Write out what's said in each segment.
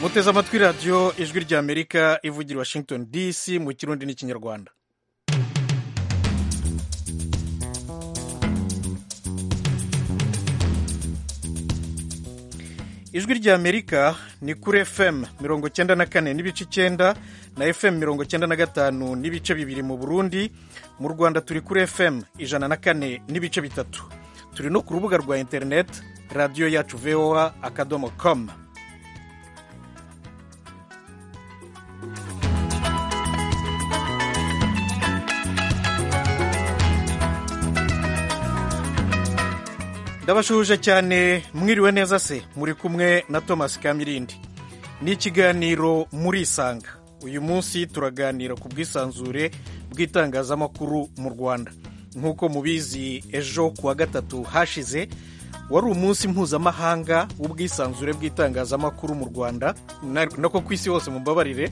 muteze amatwi radiyo ijwi ry'amerika ivugira i washington dc mu kirundi n'ikinyarwanda ijwi ry'amerika ni kuri fm mirongo icyenda na kane n'ibice icyenda na fm mirongo icyenda na gatanu n'ibice bibiri mu burundi mu rwanda turi kuri fm ijana na kane n'ibice bitatu turi no ku rubuga rwa interineti radiyo yacu voa akadomo komu ndabashuhuje cyane mwiriwe neza se muri kumwe na thomas kamirindi ni ikiganiro muri isanga uyu munsi turaganira ku bwisanzure bw'itangazamakuru mu rwanda nk'uko mubizi ejo ku wa gatatu hashize wari umunsi mpuzamahanga w'ubwisanzure bw'itangazamakuru mu rwanda nako ku isi hose mumbabarire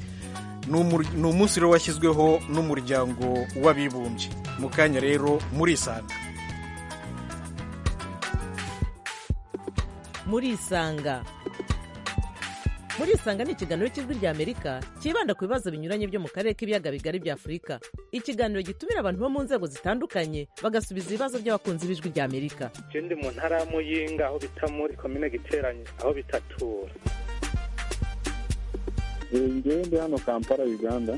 ni umunsi rero washyizweho n'umuryango w'abibumbye mu kanya rero muri isanga murisanga murisanga ni ikiganiro cy'ijwi ry'amerika cyibanda ku bibazo binyuranye byo mu karere k'ibiyaga bigari bya afurika ikiganiro gitumira abantu bo mu nzego zitandukanye bagasubiza ibibazo by'abakunzi b'ijwi ry'amerika ikindi mu ntara ya muyinga aho bita muri komine giteranye aho bitatura ngende hano kampala uganda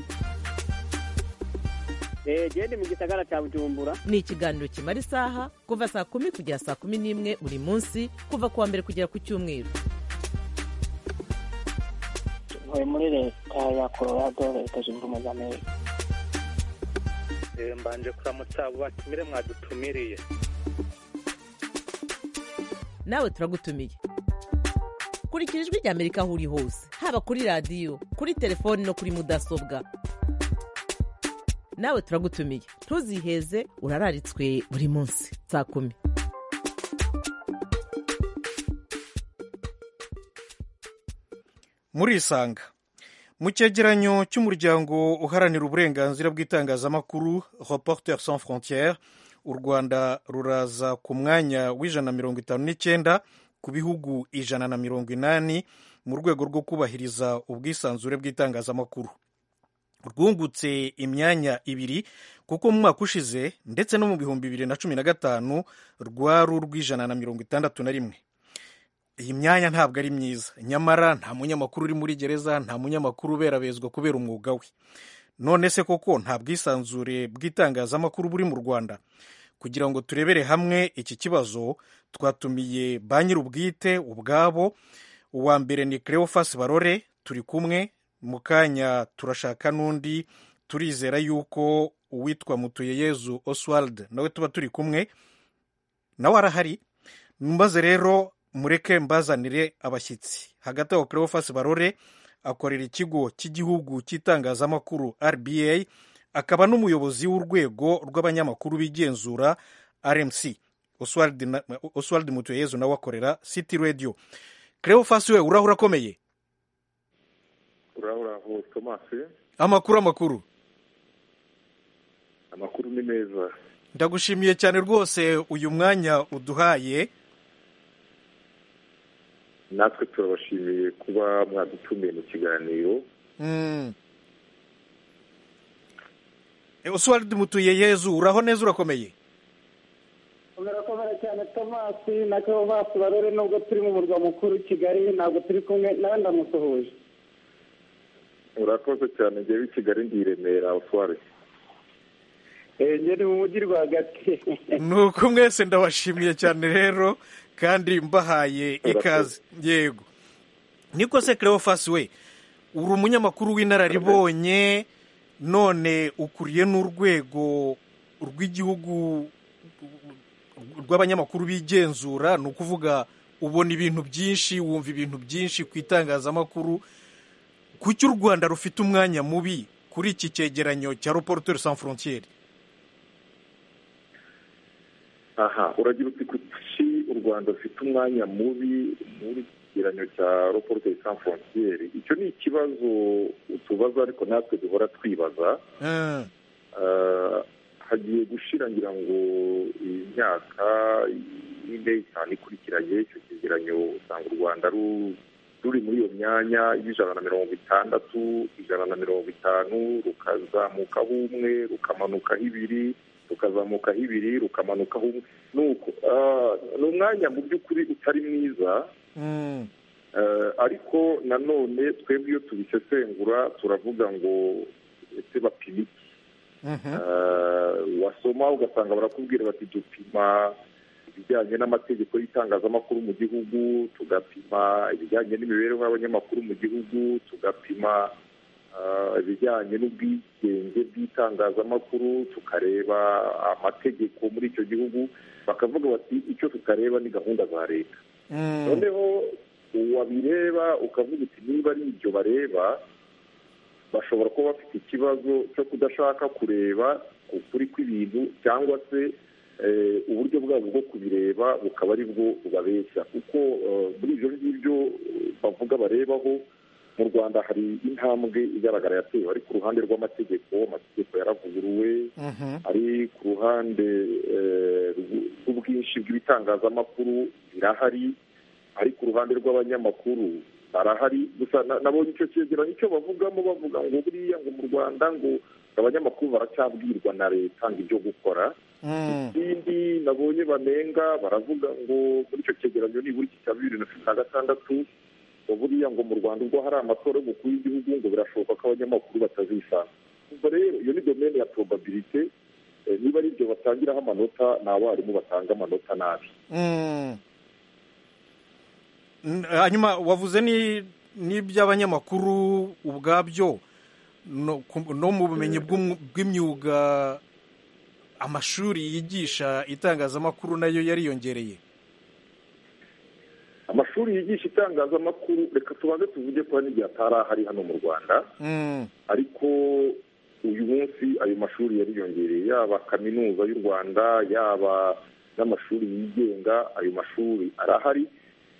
genda mu gisagara cya bujumbura ni ikiganiro kimara isaha kuva saa kumi kugera saa kumi n'imwe buri munsi kuva ku wa mbere kugera ku cyumweru tuvuye muri leta ya colorado leta zunze ubumwe za amerika mbanje kuramutsa batumire mwadutumiriye nawe turagutumiye kurikira ijwi ry'amerika aho uri hose haba kuri radiyo kuri telefoni no kuri mudasobwa nawe turagutumiye ntuziheze urararitswe buri munsi saa kumi muri isanga mu cyegeranyo cy'umuryango uharanira uburenganzira bw'itangazamakuru reporter sans frontiere u rwanda ruraza ku mwanya w'ijana na mirongo itanu n'icyenda ku bihugu ijana na mirongo inani mu rwego rwo kubahiriza ubwisanzure bw'itangazamakuru rwungutse imyanya ibiri kuko mu mwaka ushize ndetse no mu bihumbi bibiri na cumi na gatanu rwari urw'ijana na mirongo itandatu na rimwe iyi myanya ntabwo ari myiza nyamara nta munyamakuru uri muri gereza nta munyamakuru uberabezwa kubera umwuga we none se koko nta bwisanzure bw'itangazamakuru buri mu rwanda kugira ngo turebere hamwe iki kibazo twatumiye ba nyir'ubwite ubwabo uwa mbere ni Cleophas barore turi kumwe mu kanya turashaka n'undi turizera yuko uwitwa mutuyeyezu oswald nawe tuba turi kumwe nawe arahari maze rero mureke mbazanire abashyitsi hagati aho cleophas barore akorera ikigo cy'igihugu cy'itangazamakuru rba akaba n'umuyobozi w'urwego rw'abanyamakuru bigenzura rmc oswald mutuyeyezu nawe akorera city radio cleophas we urahura akomeye uraburaho tomasi amakuru amakuru amakuru ni meza ndagushimiye cyane rwose uyu mwanya uduhaye natwe turabashimiye kuba mwadutumiye mu kiganiro oswald mutuye yezu uraho neza urakomeye murakomera cyane tomasi na kerovasi barore nubwo turi mu murwa mukuru kigali ntabwo turi kumwe nawe ndamusuhuje urakoze cyane ngewe i kigali ndi i remera usware ngewe ni mu mujyi rwagati ni uko mwese ndabashimiye cyane rero kandi mbahaye ikaze yego niko se cleophas we uri umunyamakuru w'inararibonye none ukuriye n'urwego rw'igihugu rw'abanyamakuru bigenzura ni ukuvuga ubona ibintu byinshi wumva ibintu byinshi ku itangazamakuru kuki u rwanda rufite umwanya mubi kuri iki cyegeranyo cya reporter sans frontiere aha uragira uti kuki u rwanda rufite umwanya mubi muri iki cyegeranyo cya reporter sans frontiere icyo ni ikibazo tubaza ariko natwe duhora twibaza hagiye gushira ngira ngo imyaka ine itanu ikurikiranye icyo cyegeranyo usanga u rwanda ruri muri iyo myanya y'ijana na mirongo itandatu ijana na mirongo itanu rukazamukaho umwe rukamanukaho ibiri rukazamukaho ibiri rukamanukaho umwe nuko ah, ni umwanya mu by'ukuri utari mwiza Mm. Eh, ariko nanone twebwe iyo tubisesengura turavuga ngo ese bapima iki Mhm. Eh, wasoma ugasanga barakubwira bati dupima ibijyanye n'amategeko y'itangazamakuru mu gihugu tugapima ibijyanye n'imibereho y'abanyamakuru mu gihugu tugapima eh, ibijyanye n'ubwigenge bw'itangazamakuru tukareba amategeko muri icyo gihugu bakavuga bati icyo tutareba ni gahunda za leta Mm. noneho uwabireba ukavuga uti niba ari ibyo bareba bashobora kuba bafite ikibazo cyo kudashaka kureba ukuri kw'ibintu cyangwa se eh, uburyo bwabo bwo kubireba bukaba ari bwo bubabeshya kuko eh, muri ibyo ngibyo eh, bavuga barebaho mu rwanda hari intambwe igaragara yatewe ari ku ruhande rw'amategeko amategeko yaravuguruwe Mhm. ari ku ruhande eh, rw- rw'ubwinshi bw'ibitangazamakuru birahari ari ku ruhande rw'abanyamakuru barahari gusa na- nabonye icyo cyegeranyo icyo bavugamo bavuga ngo buriya ngo mu rwanda ngo abanyamakuru baracyabwirwa na leta ngo ibyo gukora Mm. ikindi nabonye banenga baravuga ngo muri icyo cyegeranyo nibura iki cya bibiri na cumi na gatandatu ngo buriya ngo mu rwanda ubwo hari amatora y'umukuru w'igihugu ngo birashoboka ko abanyamakuru batazisanga ubwo rero iyo ni domene ya probabilite eh, niba ari ibyo batangiraho amanota ni abarimu batanga amanota nabi Mm. N- hanyuma wavuze ni n'iby'abanyamakuru ubwabyo no ku- no mu bumenyi bw'umu- bw'imyuga amashuri yigisha itangazamakuru nayo yariyongereye amashuri yigisha itangazamakuru reka tubanze tuvuge ko hari n'igihe atari ahari hano mu rwanda Mm. ariko uyu munsi ayo mashuri yariyongereye yaba kaminuza y'u rwanda yaba n'amashuri yigenga ayo mashuri arahari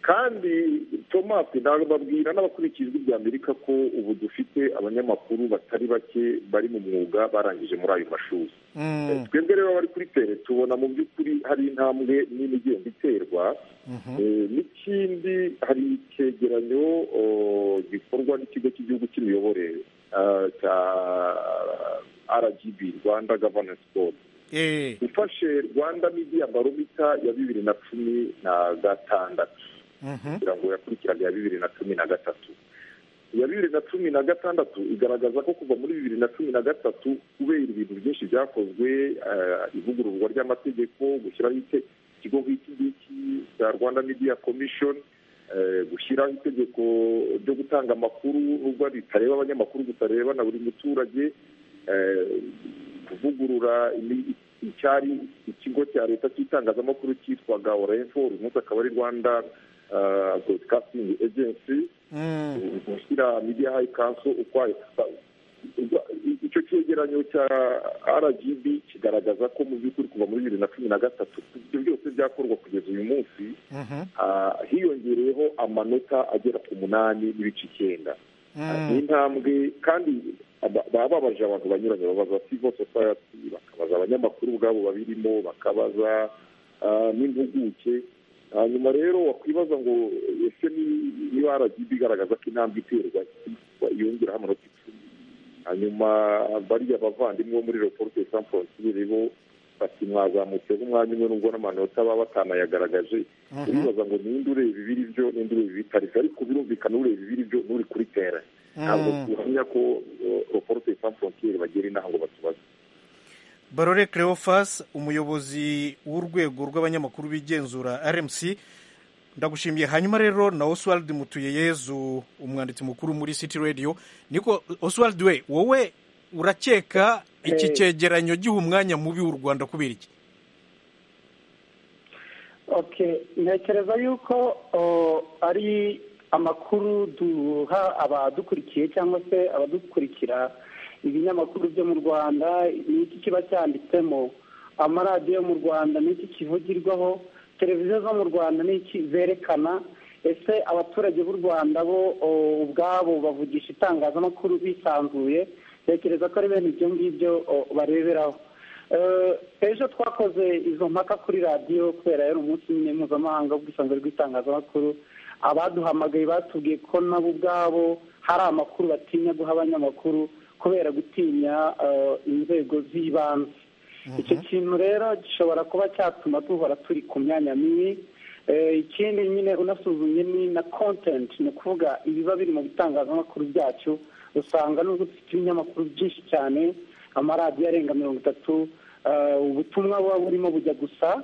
kandi thomas ntabwo babwira n'abakurikiye ijwi rya amerika ko ubu dufite abanyamakuru batari bake bari mu mwuga barangije muri ayo mashuri Mm. twebwe rero abari kuri tere tubona mu by'ukuri hari intambwe nini igenda iterwa Mhm. Eh, n'ikindi hari icyegeranyo oh, gikorwa n'ikigo cy'igihugu cy'imiyoborere ah, cya rgb rwanda governance board Eh. ifashe rwanda media baromita ya bibiri na cumi na gatandatu Mhm. kugira ngo yakurikirane iya bibiri na cumi na gatatu iya bibiri na cumi na gatandatu igaragaza ko kuva muri bibiri na cumi na gatatu kubera ibintu byinshi byakozwe eh, ivugururwa ry'amategeko gushyiraho ite- ikigo nk'iki ngiki cya rwanda media commission eh, gushyiraho itegeko ryo gutanga amakuru nubwo ritareba abanyamakuru gutareba na buri muturage eh, kuvugurura imi- icyari ikigo cya leta cy'itangazamakuru cyitwaga orenfo uyu munsi akaba ari rwanda eh, broadcasting agency Mm. gushyira media high council ukwayo Ubwo icyo cyegeranyo cya rgb kigaragaza ko mu by'ukuri kuva muri bibiri na cumi na gatatu ibyo byose byakorwa kugeza uyu munsi Mhm. ah, hiyongereyeho amanota agera ku munani n'ibice icyenda ni Mm. intambwe kandi aba- baba babaje abantu banyuranye babaza civil society bakabaza abanyamakuru ubwabo babirimo bakabaza ah, n'impuguke hanyuma rero wakwibaza ngo ese ni- niba rgb igaragaza ko intambwe iterwa yongeraho amanota icumi hanyuma bariya bavandimwe bo muri reporte sans frontiere bo bati mwazamutseho umwanya umwe nubwo n'amanota baba batanayagaragaje Mhm. uribaza ngo ninde ureba ibiri byo ninde ureba ibitari byo ariko birumvikana ureba ibiri byo n'uri kuri tere ntabwo Mm. duhamya ko reporte sans frontiere bagera inaha ngo batubaze barore cleophas umuyobozi w'urwego rw'abanyamakuru bigenzura rmc ndagushimiye hanyuma rero na oswald mutuyeyezu umwanditsi mukuru muri city radio niko oswald we wowe urakeka iki Eh. cyegeranyo giha umwanya mubi w'u rwanda kubera iki okay ntekereza yuko o, ari amakuru duha abadukurikiye cyangwa se abadukurikira ibinyamakuru byo mu rwanda n'iki kiba cyanditsemo amaradiyo yo mu rwanda n'iki kivugirwaho televiziyo zo mu rwanda n'iki zerekana ese abaturage b'u rwanda bo o, ubwabo bavugisha itangazamakuru bisanzuye ntekereza ko ari bene ibyo ngibyo o, bareberaho ejo twakoze izo mpaka kuri radiyo kubera yari umunsi nyine mpuzamahanga w'ubwisanzure bw'itangazamakuru abaduhamagaye batubwiye ko nabo ubwabo hari amakuru batinya guha abanyamakuru kubera gutinya eh, inzego z'ibanze icyo kintu rero gishobora kuba cyatuma duhora turi ku myanya mibi Eh, ikindi nyine unasuzumye ni na kontenti ni ukuvuga ibiba biri mu bitangazamakuru byacu usanga nubwo dufite ibinyamakuru byinshi cyane amaradiyo arenga mirongo itatu eh, ubutumwa buba burimo bujya gusa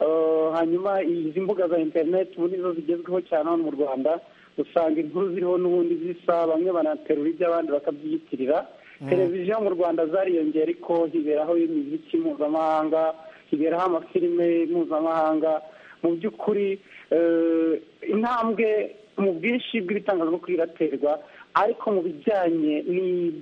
Eh, hanyuma izi mbuga za interineti ubu nizo zigezweho cyane hano mu rwanda usanga inkuru ziriho n'ubundi zisa bamwe banaterura iby'abandi bakabyiyitirira televiziyo mu rwanda zariyongera ariko hiberaho imiziki mpuzamahanga hiberaho amafilime mpuzamahanga mu by'ukuri eh, intambwe mu bwinshi bw'ibitangazamakuru iraterwa ariko mu bijyanye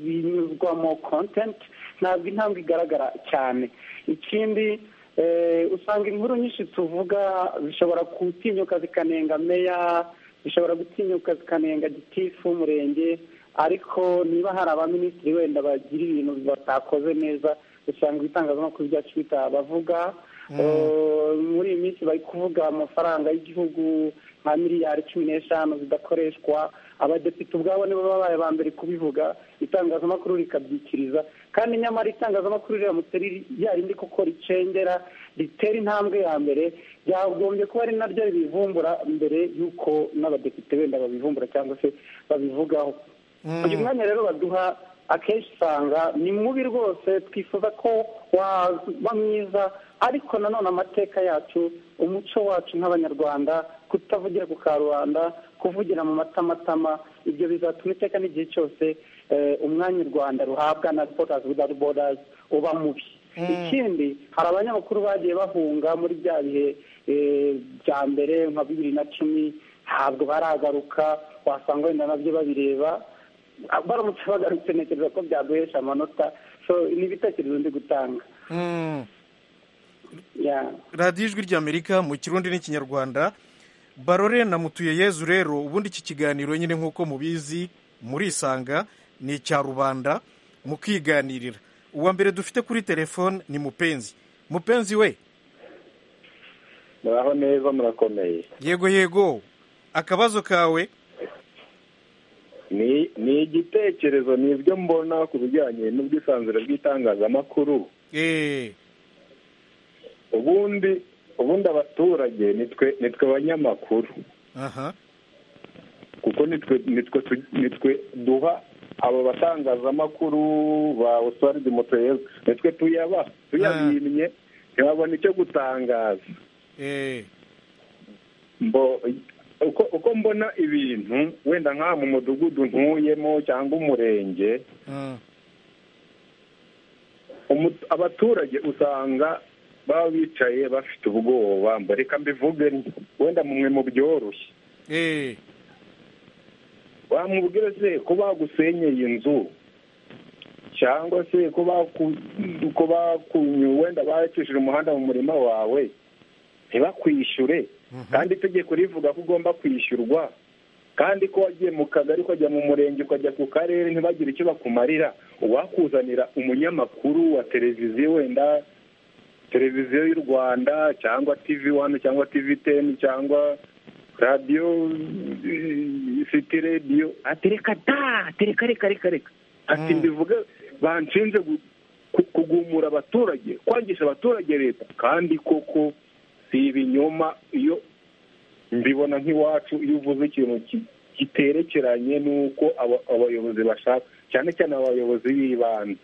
n'ibinyuzwamo kontenti ntabwo intambwe igaragara cyane ikindi eh, usanga inkuru nyinshi tuvuga zishobora gutinyuka zikanenga meya zishobora gutinyuka zikanenga gitifu w'umurenge ariko niba hari abaminisitiri wenda bagira ibintu batakoze neza usanga ibitangazamakuru byacu bitabavuga Eh, muri iyi minsi bari kuvuga amafaranga y'igihugu nka miliyari cumi n'eshanu zidakoreshwa abadepite ubwabo nibo babaye aba mbere kubivuga itangazamakuru rikabyikiriza kandi nyamara itangazamakuru riramutse riri ya rindi koko ricengera ritera intambwe ya mbere ryagombye kuba ari naryo ribivumbura mbere y'uko n'abadepite benda babivumbura cyangwa se babivugaho uyu mwanya rero baduha akenshi usanga ni mubi rwose twifuza ko waba mwiza ariko nanone amateka yacu umuco wacu nk'abanyarwanda kutavugira ku karubanda kuvugira mu matamatama ibyo bizatuma iteka n'igihe cyose eh, umwanya u rwanda ruhabwa na reporters without borders uba mubi ikindi hari abanyamakuru bagiye bahunga muri bya bihe eh, bya mbere nka bibiri na cumi ntabwo baragaruka wasanga wenda nabyo babireba baramutse bagarutse ntekereza ko byaguhesha amanota so ni ibitekerezo ndi gutanga Yeah. radiyo ijwi ry'amerika mu kirundi n'ikinyarwanda barore na mutuye yezu rero ubundi iki kiganiro nyine nk'uko mubizi murisanga ni icya rubanda mukiganirira uwa mbere dufite kuri telefone ni mupenzi mupenzi we muraho neza murakomeye yego yego akabazo kawe ni ni igitekerezo ni ibyo mbona ku bijyanye n'ubwisanzure bw'itangazamakuru eee ubundi ubundi abaturage nitwe nitwe abanyamakuru aha kuko nitwe nitwe tu- nitwe duha abo batangazamakuru ba oswald motoyezu nitwe tuyaba tuyabimye ntibabona icyo gutangaza eee mbo uko uko mbona ibintu wenda nk'aha mu mudugudu ntuyemo cyangwa umurenge umu- abaturage usanga baba bicaye bafite ubwoba mbo reka mbivuge nti, wenda mumwe mu byoroshye eee wamubwira se ko bagusenyeye inzu cyangwa se ko baku- ko bakunyu wenda bacishije umuhanda mu murima wawe ntibakwishyure kandi itegeko rivuga ko ugomba kwishyurwa kandi ko wagiye mu kagari ukajya mu murenge ukajya ku karere ntibagire icyo bakumarira uwakuzanira umunyamakuru wa televiziyo wenda televiziyo y'u rwanda cyangwa tivi wani cyangwa tivi teni cyangwa radiyo eh, siti radiyo ati reka da reka reka reka reka ati mbivuge banshinze gu- ku- kugumura abaturage kwangisha abaturage leta kandi koko si ibinyoma iyo mbibona nk'iwacu iyo uvuze ikintu ki- giterekeranye n'uko aba- abayobozi bashaka cyane cyane abayobozi b'ibanze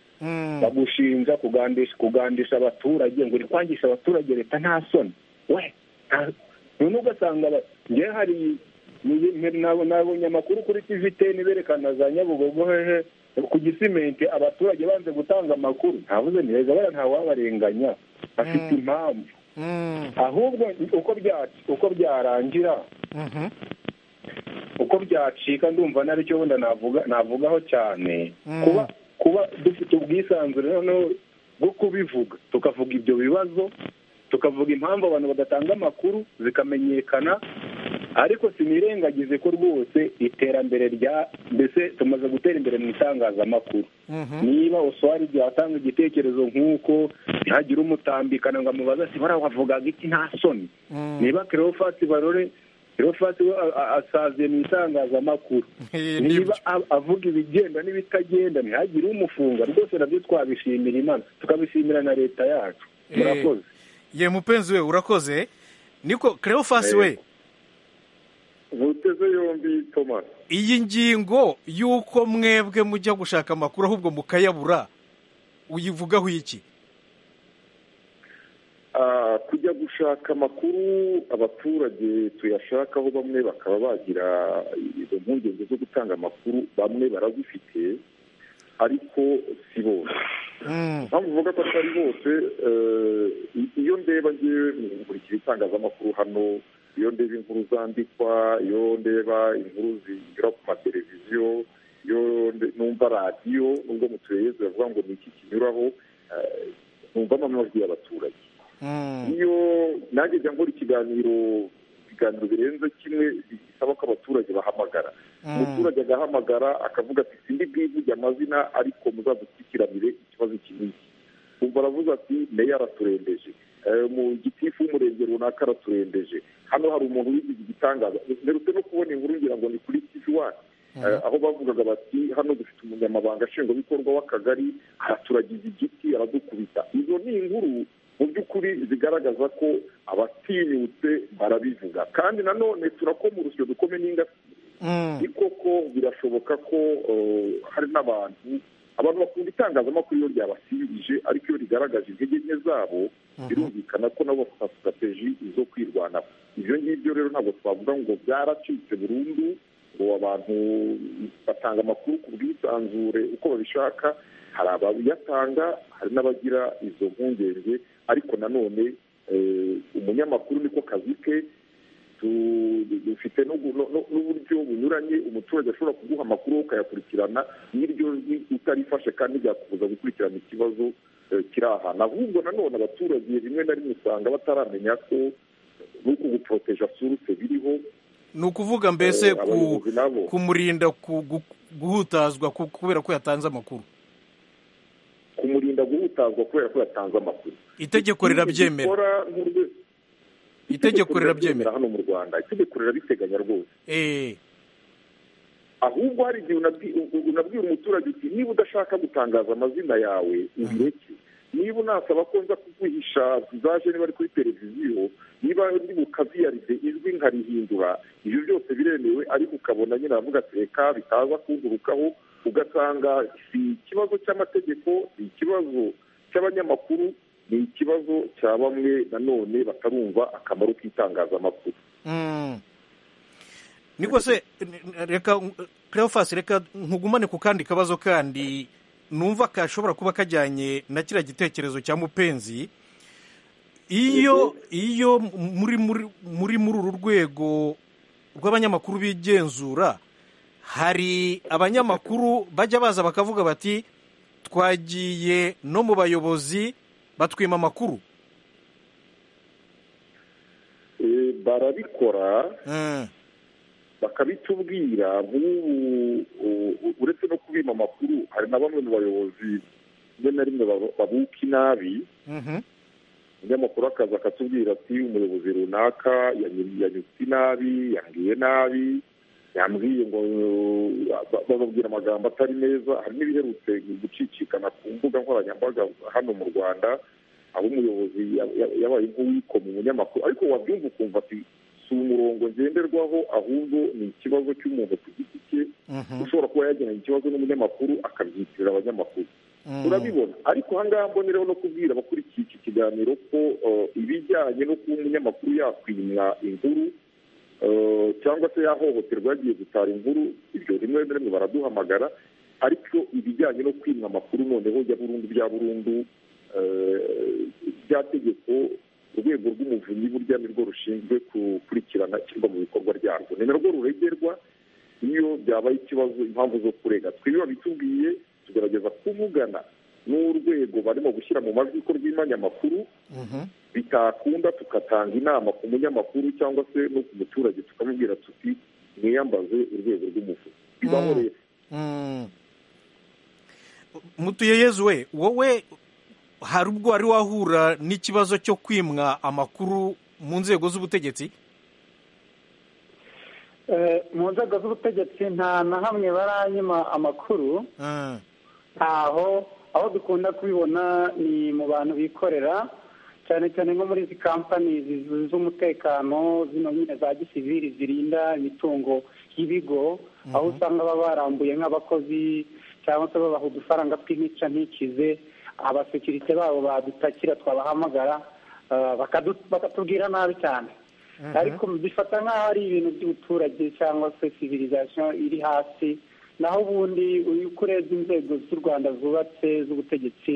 bagushinja kugandisha kugandisha abaturage ngo uri kwangisha abaturage leta nta soni we nta- none ugasanga aba- njye hari ni- ni- nabo- nabonye amakuru kuri tiviteni berekana za nyabugogo hehe ku gisimenti abaturage banze gutanga amakuru ntavuze neza bariya ntawabarenganya afite impamvu ahubwo uko bya uko byarangira uko byacika ndumva naricyo wenda navuga navugaho cyane Mm. kuba kuba dufite ubwisanzure noneho bwo kubivuga tukavuga ibyo bibazo tukavuga impamvu abantu badatanga amakuru zikamenyekana ariko sinirengagize ko rwose iterambere rya mbese tumaze gutera imbere mu itangazamakuru niba usuwari igihe atanga igitekerezo nk'uko ntihagire umutambikana ngo amubaze ati bariya wavugaga iki nta soni niba kerofati barore kerofati asaziye mu itangazamakuru niba a- avuga ibigenda n'ibitagenda ntihagire umufunga rwose nabyo twabishimira imana tukabishimira na leta yacu Eh, murakoze ye mupenzi we urakoze niko kerofasi Eh. we muteze yombi thomas iyi ngingo y'uko mwebwe mujya gushaka amakuru ahubwo mukayabura uyivugaho iki Ah, kujya gushaka amakuru abaturage tuyashakaho bamwe bakaba bagira izo mpungenge zo gutanga amakuru bamwe barazifite ariko si bose Mm, mpamvu uvuga ko atari bose eh, iyo ndeba ngewe mu gukurikira itangazamakuru hano iyo ndeba inkuru zandikwa iyo ndeba inkuru zinyura ku mateleviziyo iyo nde- numva radiyo nubwo mutuyeze bavuga ngo ni iki kinyuraho eh, numvamo amajwi y'abaturage mm, iyo nanjye jya nkora ikiganiro ibiganiro birenze kimwe bisaba ko abaturage bahamagara mm. umuturage agahamagara akavuga ati sindi bwivuge amazina ariko muzadukurikiranire ikibazo iki n'iki umva aravuze ati meya araturembeje eh, mu gitifu w'umurenge runaka araturembeje hano hari umuntu wigize igitangaza mperutse no kubona inkuru ngira ngo ni kuri tv wani aho bavugaga bati hano dufite umunyamabanga nshingwabikorwa w'akagari araturagiza igiti aradukubita izo ni inkuru mu by'ukuri zigaragaza ko abatinyutse barabivuga kandi nanone turakoma urusyo dukome n'ingasi Mm. ni koko birashoboka ko eh, hari n'abantu abantu bakunda itangazamakuru iyo ryabasindije ariko iyo rigaragaje intege nke zabo birumvikana ko nabo bafata sitrategi zo kwirwanaho ibyo ngibyo rero ntabwo twavuga ngo byaracitse burundu ngo abantu batanga amakuru ku bwisanzure uko babishaka hari abayatanga hari n'abagira izo mpungenge ariko nanone eh, umunyamakuru niko kazi ke tu- dufite n'ubu- no- no- n'uburyo bunyuranye umuturage ashobora kuguha amakuru wowe ukayakurikirana n'iryo utarifashe kandi ryakubuza gukurikirana ikibazo eh, kiri ahantu ahubwo nanone abaturage rimwe na rimwe usanga bataramenya ko n'uko guporoteja suruse biriho ni ukuvuga mbese Eh, ku abayobozi nabo. kumurinda ku- gu- guhutazwa ku- kubera ko yatanze amakuru kumurinda guhutazwa kubera ko yatanze amakuru itegeko rirabyemera Dukora nk'urwe- itegeko rirabyemera hano mu rwanda itegeko rirabiteganya rwose Eh, ahubwo hari igihe unabwi- u- unabwira umuturage uti niba udashaka gutangaza amazina yawe ubireke niba unasaba ko nza kuguhisha vizaje niba ari kuri televiziyo niba ndi bukaziyarize ijwi nkarihindura ibyo byose biremewe ariko ukabona nyine aravuga ati reka bitaza kungurukaho ugasanga si ikibazo cy'amategeko ni ikibazo cy'abanyamakuru ni ikibazo cya bamwe nanone batarumva akamaro k'itangazamakuru mm. niko se n- reka kerofasi reka nkugumane ku kandi kabazo kandi numva kashobora kuba kajyanye na kiriya gitekerezo cya mupenzi iyo iyo muri muri muri muri uru rwego rw'abanyamakuru bigenzura hari abanyamakuru bajya baza bakavuga bati twagiye no mu bayobozi batwima amakuru Eh, barabikora Mm, bakabitubwira nk'ubu u- u- uretse no kubima amakuru hari na bamwe mu bayobozi rimwe na rimwe baba- babuka inabi mhm, umunyamakuru akaza akatubwira ati umuyobozi runaka yanyu- yanyutse inabi yambwiye nabi yambwiye ngo ba- bababwira amagambo atari meza hari n'ibiherutse gucicikana ku mbuga nkoranyambaga hano mu rwanda aho umuyobozi ya- ya- yabaye nk'uwikoma umunyamakuru ariko wabyumva ukumva ati si umurongo ngenderwaho ahubwo ni ikibazo cy'umuntu ku giti cye mhm, ushobora kuba yagiranye ikibazo n'umunyamakuru akabyitirira abanyamakuru mhm. urabibona ariko ahangaha mbonereho no kubwira abakurikiye iki kiganiro ko eh, ibijyanye no kuba umunyamakuru yakwimwa inkuru eh, cyangwa se yahohoterwa yagiye gutara inkuru ibyo rimwe na rimwe baraduhamagara ariko ibijyanye no kwimwa amakuru noneho ya burundu bya burundu eh, rya tegeko urwego rw'umuvunyi burya nirwo rushinzwe gukurikirana ishyirwa mu bikorwa ryarwo ni narwo ruregerwa iyo byabaye ikibazo impamvu zo kurega twiriwe bitubwiye tugerageza kuvugana n'urwego barimo gushyira mu majwi ko rw'imanyamakuru bitakunda tugatanga inama ku munyamakuru cyangwa se no ku muturage tukamubwira tuti mwiyambaze urwego rw'umuvuzi bibaho Mm. rero Mm. mutuye yezu we wowe hari ubwo wari wahura n'ikibazo cyo kwimwa amakuru mu nzego z'ubutegetsi Eh, mu nzego z'ubutegetsi nta na hamwe baranyima amakuru Mm. ntaho aho dukunda kubibona ni mu bantu bikorera cyane cyane nko muri izi kampani zi- z'umutekano zino nyine za gisivili zirinda imitungo y'ibigo aho usanga baba barambuye nk'abakozi cyangwa se babaha udufaranga tw'intica ntikize abasekirite babo badutakira twabahamagara eh, bakadu- bakatubwira nabi cyane ariko bifata nk'aho ari ibintu by'ubuturage cyangwa se civilization iri hasi naho ubundi uyu uko urebye inzego z'u rwanda zubatse z'ubutegetsi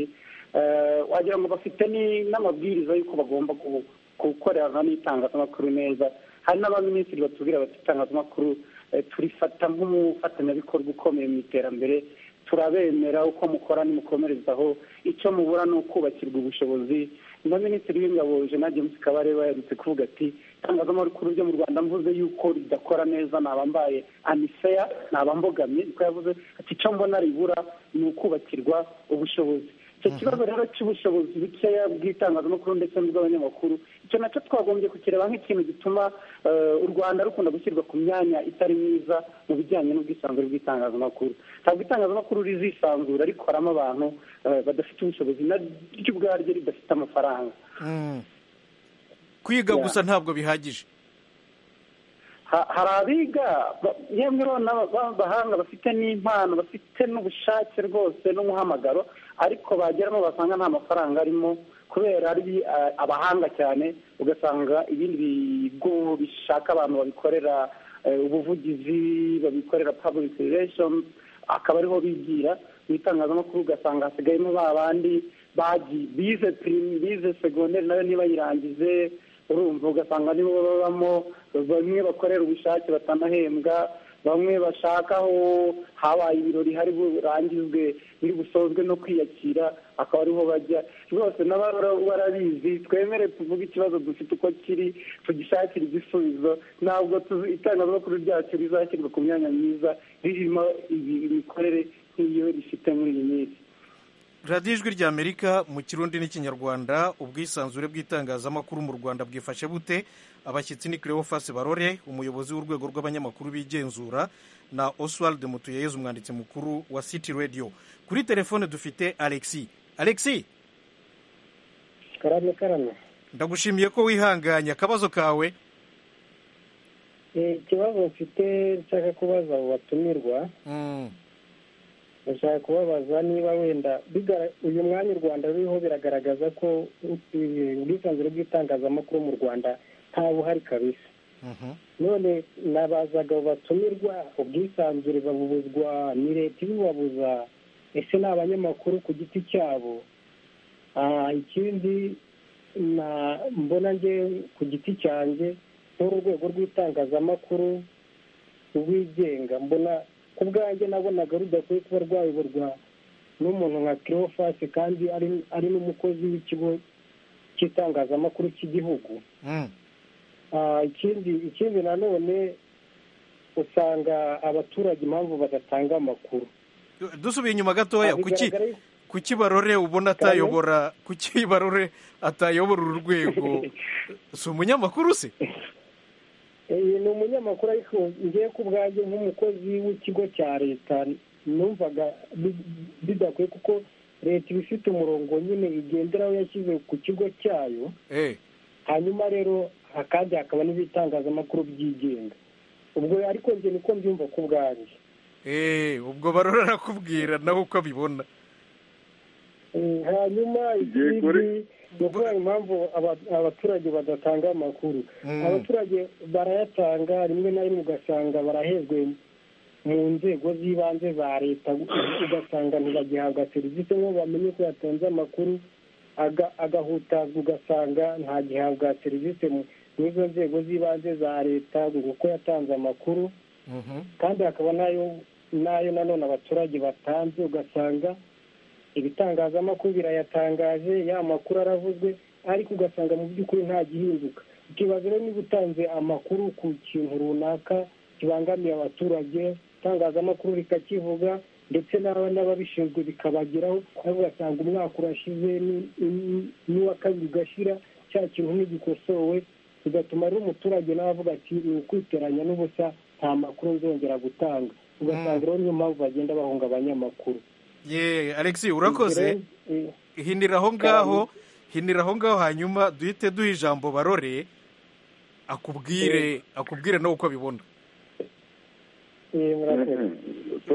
eh, wagira ngo bafite ni- n'amabwiriza y'uko bagomba gu- gukorana n'itangazamakuru neza hari n'abaminisitiri batubwira bati itangazamakuru eh, turifata nk'umufatanyabikorwa ukomeye mu iterambere turabemera uko mukora nimukomerezaho icyo mubura ni ukubakirwa ubushobozi na minisitiri w'ingabo jean james kabarebe yaherutse kuvuga ati itangazamakuru ryo mu rwanda mvuze yuko ridakora neza naba mbaye aniseya naba mbogamye niko yavuze ati icyo mbona ribura ni ukubakirwa ubushobozi icyo kibazo rero cy'ubushobozi bukeya bw'itangazamakuru ndetse n'ubw'abanyamakuru icyo nacyo twagombye kukireba nk'ikintu gituma eh, u rwanda rukunda gushyirwa ku myanya itari myiza mu bijyanye n'ubwisanzure bw'itangazamakuru ntabwo itangazamakuru rizisanzura rikoramo abantu eh, badafite ubushobozi na ryo ubwaryo ridafite amafaranga Mm. kwiga Yeah. gusa ntabwo bihagije Ha- hari abiga ba- yemwe rero n'aba- b'abahanga bafite n'impano bafite n'ubushake rwose n'umuhamagaro ariko bageramo basanga nta mafaranga arimo kubera ari eh, abahanga cyane ugasanga ibindi bigo bishaka abantu babikorera eh, ubuvugizi babikorera public relations akaba ariho bigira mu itangazamakuru ugasanga hasigayemo ba bandi bagi- bize prime bize segonderi nayo ntibayirangije urumva ugasanga nibo babamo bamwe bakorera ubushake batanahembwa bamwe bashaka aho habaye ibirori hari burangizwe biri busozwe no kwiyakira akaba ariho bajya rwose n'ababa barabizi twemere tuvuge ikibazo dufite uko kiri tugishakire igisubizo ntabwo tuzi- itangazamakuru ryacu rizashyirwa ku myanya myiza ririmo ibi- imikorere nk'iyo rifite muri iyi minsi radiyo ijwi ry'amerika mu kirundi n'ikinyarwanda ubwisanzure bw'itangazamakuru mu rwanda bwifashe bute abashyitsi ni cleophas barore umuyobozi w'urwego rw'abanyamakuru bigenzura na oswald mutuyeyezu umwanditsi mukuru wa city radio kuri telefone dufite alexi alexi karame karame ndagushimiye ko wihanganye akabazo kawe ikibazo mfite nshaka kubaza abo batumirwa Mm, ndashaka kubabaza niba wenda bigara- uyu mwanya u rwanda ruriho biragaragaza ko eh, ubwisanzure bw'itangazamakuru mu rwanda nta buhari kabisa mhm, none nabazaga abo batumirwa ubwisanzure babubuzwa ni leta ibibabuza ese ni abanyamakuru ku giti cyabo Ah, ikindi na- mbona nge ku giti cyanjye nk'uru rwego rw'itangazamakuru rwigenga mbona ku bwanjye nabonaga rudakwiye kuba rwayoborwa n'umuntu nka kirofasi kandi ari ari n'umukozi w'ikigo cy'itangazamakuru cy'igihugu mm, Ah, ikindi ikindi nanone usanga abaturage impamvu badatanga amakuru dusubiye inyuma gatoya Ah, kuki bigaragara yuko- kuki barore ubona atayobora kuki barore atayobora uru rwego si umunyamakuru se Eh, ni umunyamakuru ariko ngewe ku bwanjye nk'umukozi w'ikigo cya leta numvaga bi- bidakwiye kuko leta iba ifite umurongo nyine igenderaho yashyize ku kigo cyayo Eh, hanyuma rero ha- kandi hakaba n'ibitangazamakuru byigenga ubwo ariko njye niko mbyumva ku bwanjye eh, ubwo barora arakubwira nawe uko abibona Eh, hanyuma Igihe ikindi kuri- ni ukubera impamvu aba- abaturage badatanga amakuru Mm. abaturage barayatanga rimwe na rimwe ugasanga barahezwe mu nzego z'ibanze za leta ugasanga ntibagihabwa serivisi nk'ubu bamenye ko yatanze amakuru aga- agahutazwa ugasanga ntagihabwa serivisi mu- n'izo nzego z'ibanze za leta ngo uko yatanze amakuru Mhm. kandi hakaba n'ayo n'ayo nanone abaturage batanze ugasanga ibitangazamakuru birayatangaje ya makuru aravuzwe ariko ugasanga mu by'ukuri nta gihinduka ikibazo rero niba utanze amakuru ku kintu runaka kibangamiye abaturage itangazamakuru rikakivuga ndetse n'ababishinzwe bikabageraho ariko ugasanga umwaka urashize n'uwa kabiri ugashira cya kintu ntigikosowe bigatuma rero umuturage nawe avuga ati ni ukwiteranya n'ubusa nta makuru nzongera gutanga ugasanga rero niyo mpamvu bagenda bahunga abanyamakuru ye alexi urakoze hinira aho ngaho hinira aho ngaho hanyuma duhite duha ijambo barore akubwire akubwire nawe uko abibona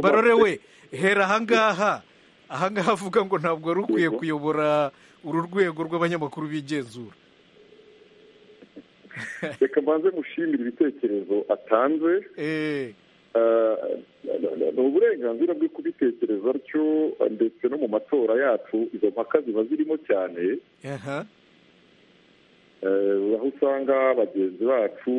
barore we hera ahangaha ahangaha avuga ngo ntabwo wari ukwiye kuyobora uru rwego rw'abanyamakuru bigenzura reka mbanze mushimire ibitekerezo atanze ni uburenganzira bwe kubitekereza atyo ndetse no mu matora yacu izo mpaka ziba zirimo cyane aho usanga bagenzi bacu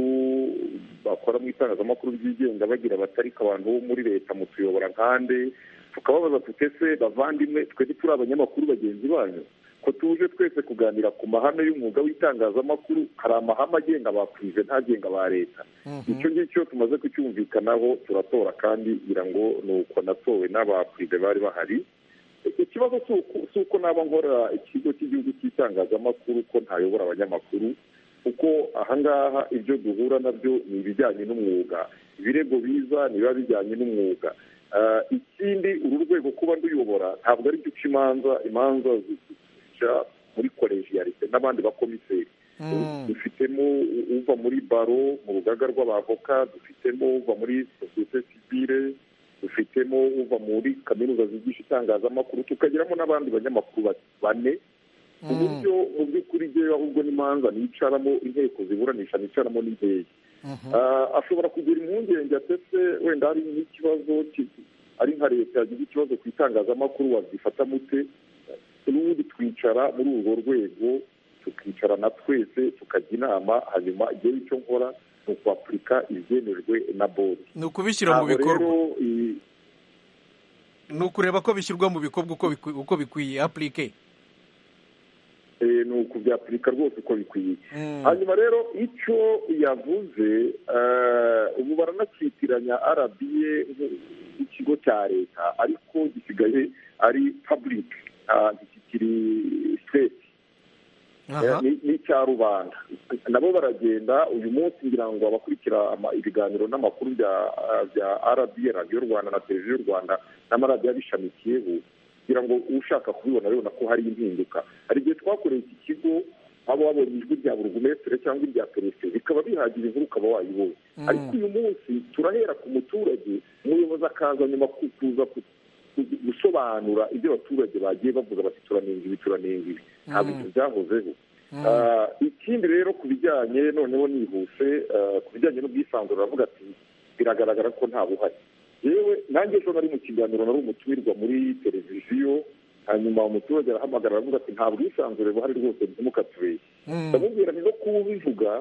bakora mu itangazamakuru ryigenga bagira abatarika abantu bo muri leta mutuyobora nkande tukababaza tuti ese bavandimwe twe turi abanyamakuru bagenzi banyu ko tuje twese kuganira ku mahame y'umwuga w'itangazamakuru hari amahame agenga ba perezida ntagenga ba leta icyo ngicyo tumaze kucyumvikanaho turatora kandi ngira ngo ni uko natowe n'aba perezida bari bahari ikibazo si uko naba nkora ikigo cy'igihugu cy'itangazamakuru ko ntayobora abanyamakuru kuko ahangaha ibyo duhura nabyo ni ibijyanye n'umwuga ibirego biza niba bijyanye n'umwuga ikindi uru rwego kuba nduyobora ntabwo ari guca imanza imanza muri kolejiyarite n'abandi bakomiseri dufitemo uva muri baro mu rugaga rw'abavoka dufitemo uva muri sosiyete sivire dufitemo uva muri kaminuza zigisha itangazamakuru tukagiramo n'abandi banyamakuru bane ku buryo mu by'ukuri ryewe ahubwo n'imanza nicaramo inteko ziburanisha nicaramo n'indege ashobora kugira impungenge atese wenda hari n'ikibazo ari nka leta yagize ikibazo ku itangazamakuru wazifata mute n'ubundi twicara muri urwo rwego tukicarana twese tukajya inama hanyuma igihe icyo nkora ni ukwapurika ibyemerwe na bodi ni ukubishyira mu bikorwa ni ukureba ko bishyirwa mu bikorwa uko bikwiye apurike ni ukubyapurika rwose uko bikwiye hanyuma rero icyo yavuze ubu baranakitiranya arabiye nk'ikigo cya leta ariko gisigaye ari pabulike ntikikiri siteti ni icya rubanda nabo baragenda uyu munsi ngira ngo abakurikira ibiganiro n'amakuru bya arabiye radiyo rwanda na televiziyo rwanda n'amaradiyo abishamikiyeho kugira ngo ushaka kubibona abibona ko hari impinduka hari igihe twakoreye iki kigo waba wabonye ijwi rya burugumesitiri cyangwa irya perezida bikaba bihagira inkuru ukaba wayibonye ariko uyu munsi turahera ku muturage umuyobozi akaza nyuma kuza gusobanura ibyo abaturage bagiye bavuga bati turanenga ibi turanenga ibi ntabwo ibyo byahozeho ikindi rero ku bijyanye noneho nihuse ku bijyanye n'ubwisanzure aravuga ati biragaragara ko nta buhari yewe nanjye ejo nari mu kiganiro nari umutumirwa muri televiziyo hanyuma umuturage arahamagara aravuga ati nta bwisanzure buhari rwose ntimukatubeshye ndamubwira ni no kuba ubivuga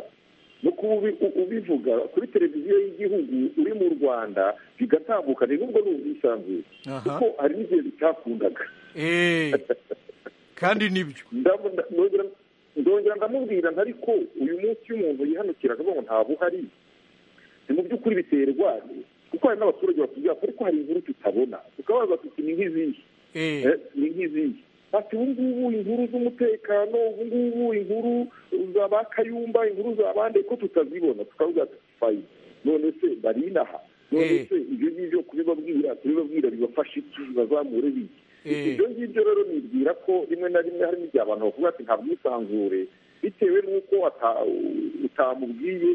no kuba ubivuga kuri televiziyo y'igihugu uri mu rwanda bigatambukana n'ubwo ni ubwisanzure kuko hari n'igihe bitakundaga kandi nibyo ndongera ndamubwira ntariko uyu munsi iyo umuntu yihanukira akavuga ngo nta buhari ni mu by'ukuri biterwa kuko hari n'abaturage batubwira ko ariko hari inkuru tutabona tukabaza tuti ni nk'izihe ni nk'izihe bati ubu ngubu inkuru z'umutekano ubu ngubu inkuru za ba kayumba inkuru za bande ko tutazibona tukavuga fayi none se bari inaha none se ibyo ngibyo kubibabwira kubibabwira bibafasha iki bazamure biki ibyo ngibyo rero nibwira ko rimwe na rimwe harimo igihe abantu bavuga ati nta bwisanzure bitewe n'uko utamubwiye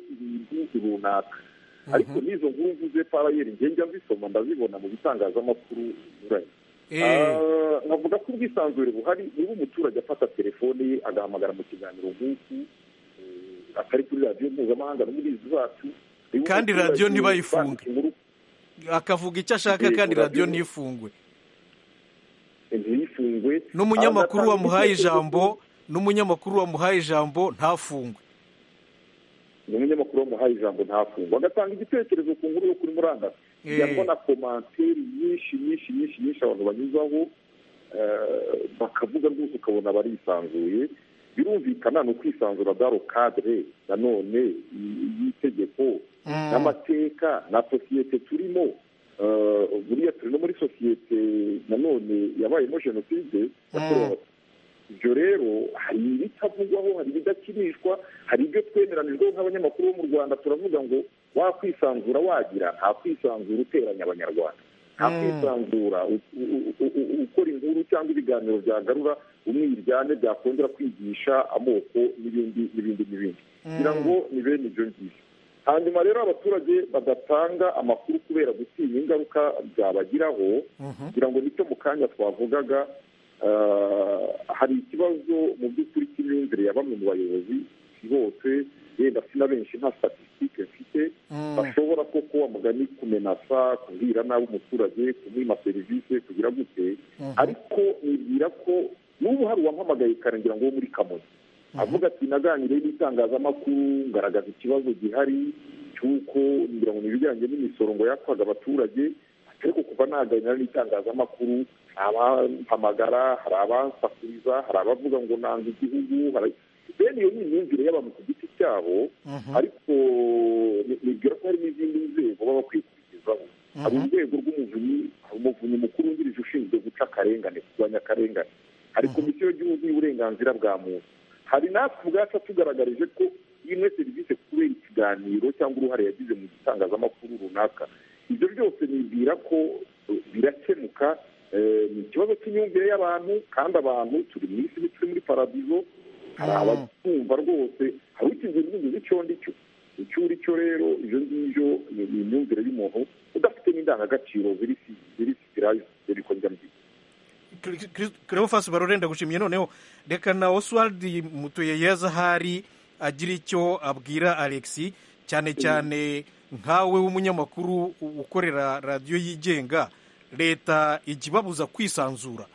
ibintu runaka ariko n'izo nkuru mvuze parayeri njya nzisoma ndazibona mu bitangazamakuru binyuranye nkavuga ko ubwisanzure buhari niba umuturage afata telefone ye agahamagara mu kiganiro nk'uku atari kuri radiyo mpuzamahanga no muri izi zacu kandi radiyo ntibayifunge akavuga icyo ashaka kandi radiyo ntifungwe ntiyifungwe n'umunyamakuru wamuhaye ijambo n'umunyamakuru wamuhaye ijambo ntafungwe umunyamakuru wamuhaye ijambo ntafungwa agatanga igitekerezo ku nkuru yo kuri murandasi yabona komantere nyinshi nyinshi nyinshi nyinshi abantu banyuzaho bakavuga rwose ukabona barisanzuye birumvikana ni ukwisanzura daro kadire nanone y'itegeko n'amateka na sosiyete turimo buriya turi no muri sosiyete nanone yabayemo jenoside yakorewe abatutsi ibyo rero hari ibitavugwaho hari ibidakinishwa hari ibyo twemeranijweho nk'abanyamakuru bo mu rwanda turavuga ngo wakwisanzura wagira nta kwisanzura uteranya abanyarwanda nta kwisanzura ukora inkuru cyangwa ibiganiro byagarura umwe iryane byakongera kwigisha amoko n'ibindi n'ibindi n'ibindi kugira ngo ni bene ibyo ngibyo hanyuma rero abaturage badatanga amakuru kubera gutinya ingaruka byabagiraho kugira ngo nicyo mu kanya twavugaga hari ikibazo mu by'ukuri cy'imyumvire ya bamwe mu bayobozi bose yenda si na benshi nta statisitike mfite bashobora koko amugani kumenasa kubwira nabi umuturage kumwima serivisi kugira gute ariko nibwira ko n'ubu hari uwampamagaye kare ngira ngo wo muri kamonyi avuga ati naganiriye n'itangazamakuru ngaragaza ikibazo gihari cy'uko ngira ngo ni ibijyanye n'imisoro ngo yakwaga abaturage ariko kuva naganira n'itangazamakuru abampamagara hari abansakuriza hari abavuga ngo nanga igihugu bene iyo ni imyumvire y'abantu ku giti cyabo ariko nibwira ko hari n'izindi nzego baba kwikurikizaho hari urwego rw'umuvunyi hari umuvunyi mukuru wungirije ushinzwe guca akarengane kurwanya akarengane hari komisiyo y'igihugu y'uburenganzira bwa muntu hari natwe ubwacu atugaragarije ko imwe serivisi kubera ikiganiro cyangwa uruhare yagize mu gitangazamakuru runaka ibyo byose nibwira ko birakemuka ni ikibazo cy'imyumvire y'abantu kandi abantu turi mu isi turi muri paradizo hari abatumva rwose hari ukize n'inzozi icyo ngicyo icyo uricyo rero ibyo ngibyo ni imyumvire y'umuntu udafite n'indangagaciro ziri ziri ziri ko njya mbi kerefasi barore ndagushimiye noneho reka na oswald mutuye yeza ahari agira icyo abwira alexi cyane cyane nkawe w'umunyamakuru ukorera radiyo yigenga leta ijya ibabuza kwisanzura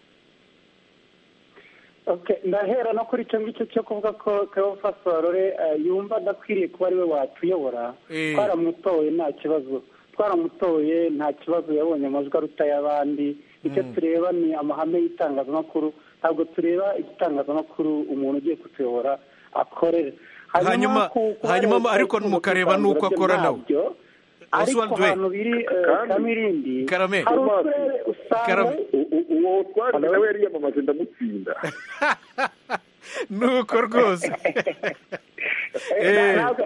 ndahera no kuri icyo ngicyo cyo kuvuga ko kerefasi barore yumva adakwiriye kuba ariwe watuyobora twaramutoye nta kibazo twaramutoye nta kibazo yabonye amajwi aruta y'abandi icyo tureba ni amahame y'itangazamakuru ntabwo tureba igitangazamakuru umuntu ugiye kutuyobora akorera hanyuma hanyuma ariko mukareba n'uko akora nawe ariko ahantu biri kamirindi karame hari uturere usanga uwo twari nawe yariyamamaje ndamutsinda nuko rwose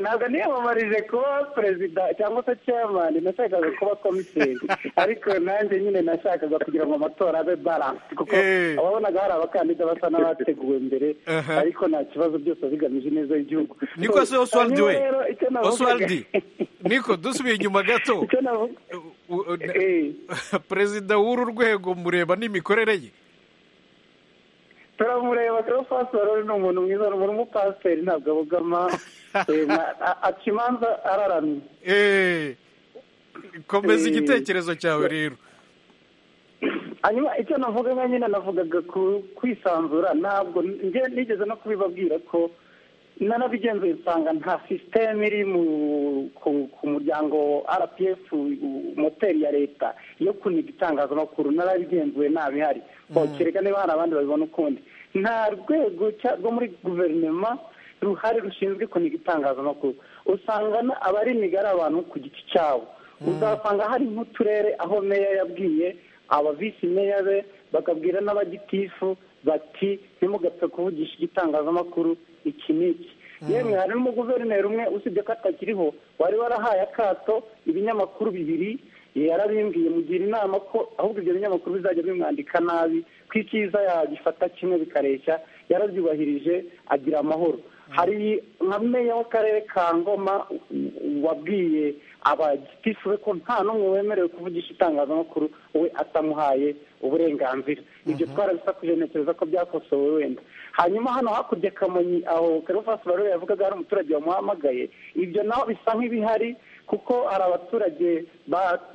ntabwo niyamamarije kuba perezida cyangwa se ceyamani nashakaga kuba komiseri ariko nanjye nyine nashakaga kugira ngo amatora abe baransi kuko wabonaga hari abakandida basa n'abateguwe mbere ariko nta kibazo byose bigamije ineza y'igihugu niko se oswaldi we oswaldi niko dusubiye inyuma gato perezida w'uru rwego mureba n'imikorere ye turamureba rero fasoro ni umuntu mwiza ni umupasiteri ntabwo abogama aca imanza araramye komeza igitekerezo cyawe rero hanyuma icyo navugaga nyine navugaga ku kwisanzura ntabwo nigeze no kubibabwira ko nanabigenzuye usanga nta sisiteme iri ku muryango rpf moteri ya leta yo kuniga itangazamakuru narabigenzuye ntabihari kereka niba hari abandi babibona ukundi nta rwego rwo muri guverinoma ruhari rushinzwe kuniga itangazamakuru usanga abarimiga ari abantu ku giti cyabo uzasanga hari nk'uturere aho meya yabwiye aba visi meya be bakabwira n'abagitifu bati ntimugapfe kuvugisha igitangazamakuru iki n'iki yemwe hari n'umuguverineri umwe usibye ko atakiriho wari warahaye akato ibinyamakuru bibiri yarabimbwiye mugira inama ko ahubwo ibyo binyamakuru bizajya bimwandika nabi ko icyiza yagifata kimwe bikareshya yarabyubahirije agira amahoro hari nka meya w'akarere ka ngoma wabwiye abagitifu be ko nta n'umwe wemerewe kuvugisha itangazamakuru we atamuhaye uburenganzira ibyo twarabisakuje ntekereza ko byakosowe wenda hanyuma hano hakurya kamonyi aho karufasi barore yavugaga hari umuturage wamuhamagaye ibyo naho bisa nk'ibihari kuko hari abaturage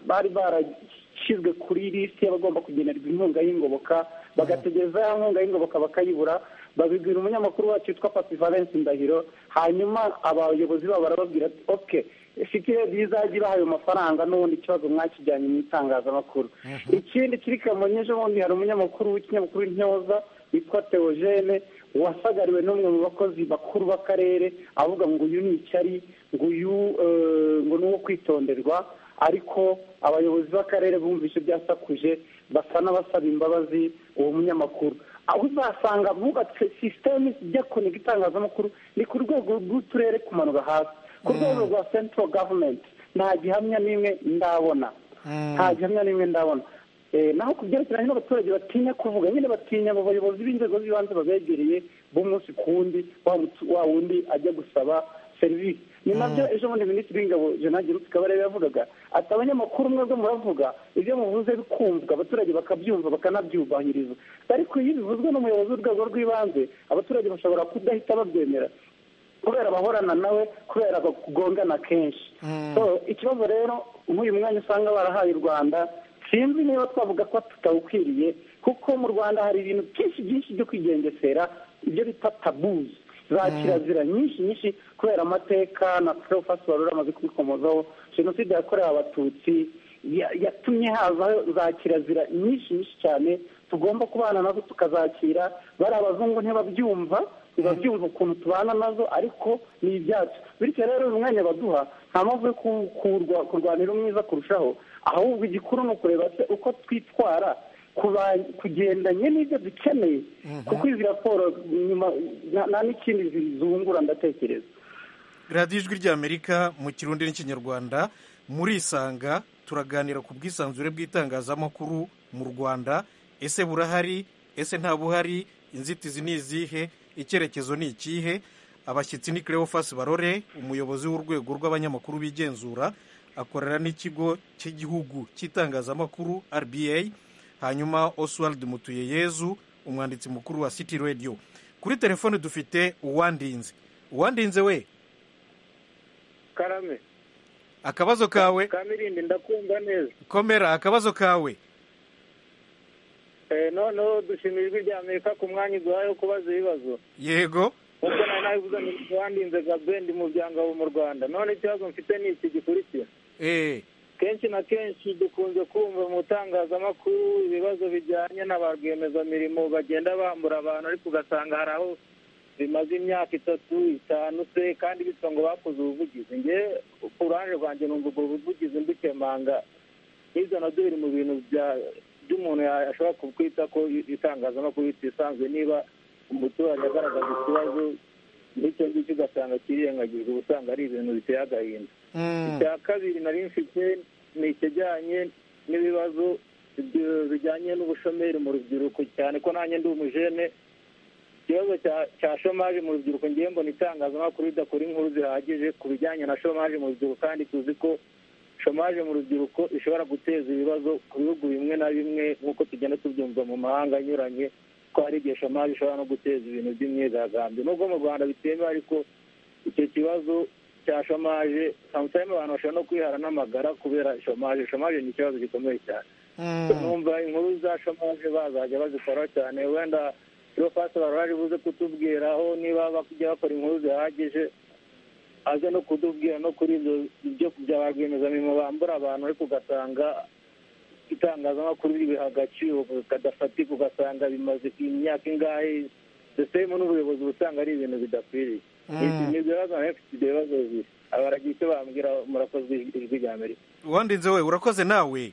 bari barashyizwe kuri lisiti y'abagomba kugenerwa inkunga y'ingoboka bagategereza ya nkunga y'ingoboka bakayibura babibwira umunyamakuru wacu witwa papi valence ndahiro hanyuma abayobozi babo barababwira ati oke fike rizajya ibaha ayo mafaranga n'ubundi ikibazo mwakijyanye mu itangazamakuru ikindi kiri kamonyi ejo bundi hari umunyamakuru w'ikinyamakuru intyoza witwa teogene wasagariwe n'umwe mu bakozi bakuru b'akarere avuga ngo uyu ni icyari ngo uyu eh, ngo ni uwo kwitonderwa ariko abayobozi b'akarere bumvise byasakuje basa n'abasaba imbabazi uwo munyamakuru aho uzasanga bubatse sisiteme zijya kunega itangazamakuru ni ku rwego rw'uturere kumanura hasi ku rwego rwa central government nta gihamya n'imwe ndabona nta gihamya n'imwe ndabona Eh, naho ku byerekeranye n'abaturage batinya kuvuga nyine batinya abo bayobozi b'inzego z'ibanze babegereye b'umunsi ku wundi wa mutu- wa wundi ajya gusaba serivisi ni nabyo ejo bundi minisitiri w'ingabo jean giruti kabarebe yavugaga ati abanyamakuru mwebwe muravuga ibyo muvuze bikumvwa abaturage bakabyumva bakanabyubahiriza ariko iyo bivuzwe n'umuyobozi w'urwego rw'ibanze abaturage bashobora kudahita babyemera kubera bahorana nawe kubera bagongana kenshi so ikibazo rero nk'uyu mwanya usanga barahaye u rwanda sinzi niba twavuga ko tutawukwiriye kuko mu rwanda hari ibintu byinshi byinshi byo kwigengesera ibyo bita tabuzi za kirazira nyinshi nyinshi kubera amateka na profasi barura amaze kubikomozaho jenoside yakorewe abatutsi ya- yatumye hazaho za kirazira nyinshi nyinshi cyane tugomba kubana nazo tukazakira bari abazungu ntibabyumva ntibabyumva ukuntu tubana nazo ariko ni ibyacu bityo rero uyu mwanya baduha nta mpamvu yo ku- kurwa- kurwanira umwiza kurushaho ahubwo igikuru ni ukureba se uko twitwara kuba- kugendanye n'ibyo dukeneye kuko izi raporo nyuma nta- nta n'ikindi zi- zungura ndatekereza radiyo ijwi ry'amerika mu kirundi n'ikinyarwanda murisanga turaganira ku bwisanzure bw'itangazamakuru mu rwanda ese burahari ese nta buhari inzitizi ni izihe icyerekezo ni ikihe abashyitsi ni cleophas barore umuyobozi w'urwego rw'abanyamakuru bigenzura akorera n'ikigo cy'igihugu cy'itangazamakuru rba hanyuma oswald mutuyeyezu umwanditsi mukuru wa city radio kuri telefone dufite uwandinze uwandinze we karame akabazo kawe kamirindi ndakumva neza komera akabazo kawe Eh, noneho dushimira ijwi rya amerika ku mwanya uduhaye wo kubaza ibibazo yego nk'uko nari nabivuze ngo wandinze gabendi mu byangabo mu rwanda none ikibazo mfite ni iki gikurikira eh kenshi na kenshi dukunze kumva mu itangazamakuru ibibazo bijyanye na ba rwiyemezamirimo bagenda bambura abantu ariko ugasanga hari aho bimaze imyaka itatu itanu se kandi bitwa ngo bakoze ubuvugizi nge ku ruhande rwanjye numva ubwo buvugizi mbukemanga hirya na byo biri mu bintu bya- by'umuntu ya- ashobora kwita ko itangazamakuru ritisanzwe niba umuturage agaragaza ikibazo n'icyo ngicyo ugasanga kirengagijwe uba usanga ari ibintu biteye agahinda mm, icya kabiri nari mfite ni ikijyanye n'ibibazo byo- bijyanye n'ubushomeri mu rubyiruko cyane ko nanjye ndi umujene ikibazo cya- cya shomaje mu rubyiruko ngiye mbona itangazamakuru ridakora inkuru zihagije ku bijyanye na shomaje mu rubyiruko kandi tuzi ko shomaje mu rubyiruko ishobora guteza ibibazo ku bihugu bimwe na bimwe nk'uko tugenda tubyumva mu mahanga anyuranye ko hari igihe shomaje ishobora no guteza ibintu by'imyigaragambyo nubwo mu rwanda bitemewe ariko icyo kibazo cya shomaje samusayime abantu bashobora no kwihara n'amagara kubera shomaje shomaje ni ikibazo gikomeye cyane mm, numva inkuru za shomaje bazajya bazikora cyane wenda profasi barahari buze kutubwiraho niba bajya bakora inkuru zihagije aze no kudubwira no kuri ibyo byo bya ba rwiyemezamirimo bambura abantu ariko ugasanga itangazamakuru ribiha agaciro kadafatika ugasanga bimaze imyaka ingahe sisitemu n'ubuyobozi uba usanga ari ibintu bidakwiriye Ibi ni ibyo bibazo nawe mfite ibyo bibazo bibiri abaragira icyo bambwira murakozwe ijwi rya amerika uwandinze we urakoze nawe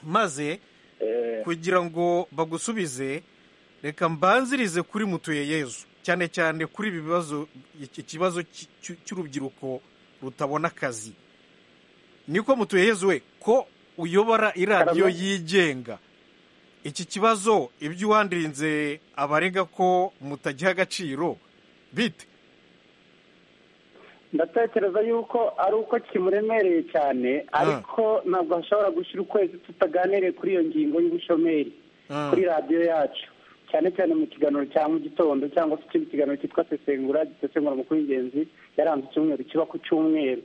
maze Eh, kugira ngo bagusubize reka mbanzirize kuri mutuyeyezu cyane cyane kuri ibi bibazo iki- ikibazo cy- cy- cy'urubyiruko rutabona akazi niko mutuyeyezu we ko uyobora iradiyo yigenga iki kibazo ibyo uwandirinze abarega ko mutagiha agaciro bite ndatekereza yuko ari uko kimuremereye cyane ariko ntabwo hashobora gushyira ukwezi tutaganiriye kuri iyo ngingo y'ubushomeri Ah. kuri radiyo yacu cyane cyane mu kiganiro cya mu gitondo cyangwa se ikindi kiganiro cyitwa sesengura gisesengura amakuru y'ingenzi yaranze icyumweru kiba ku cyumweru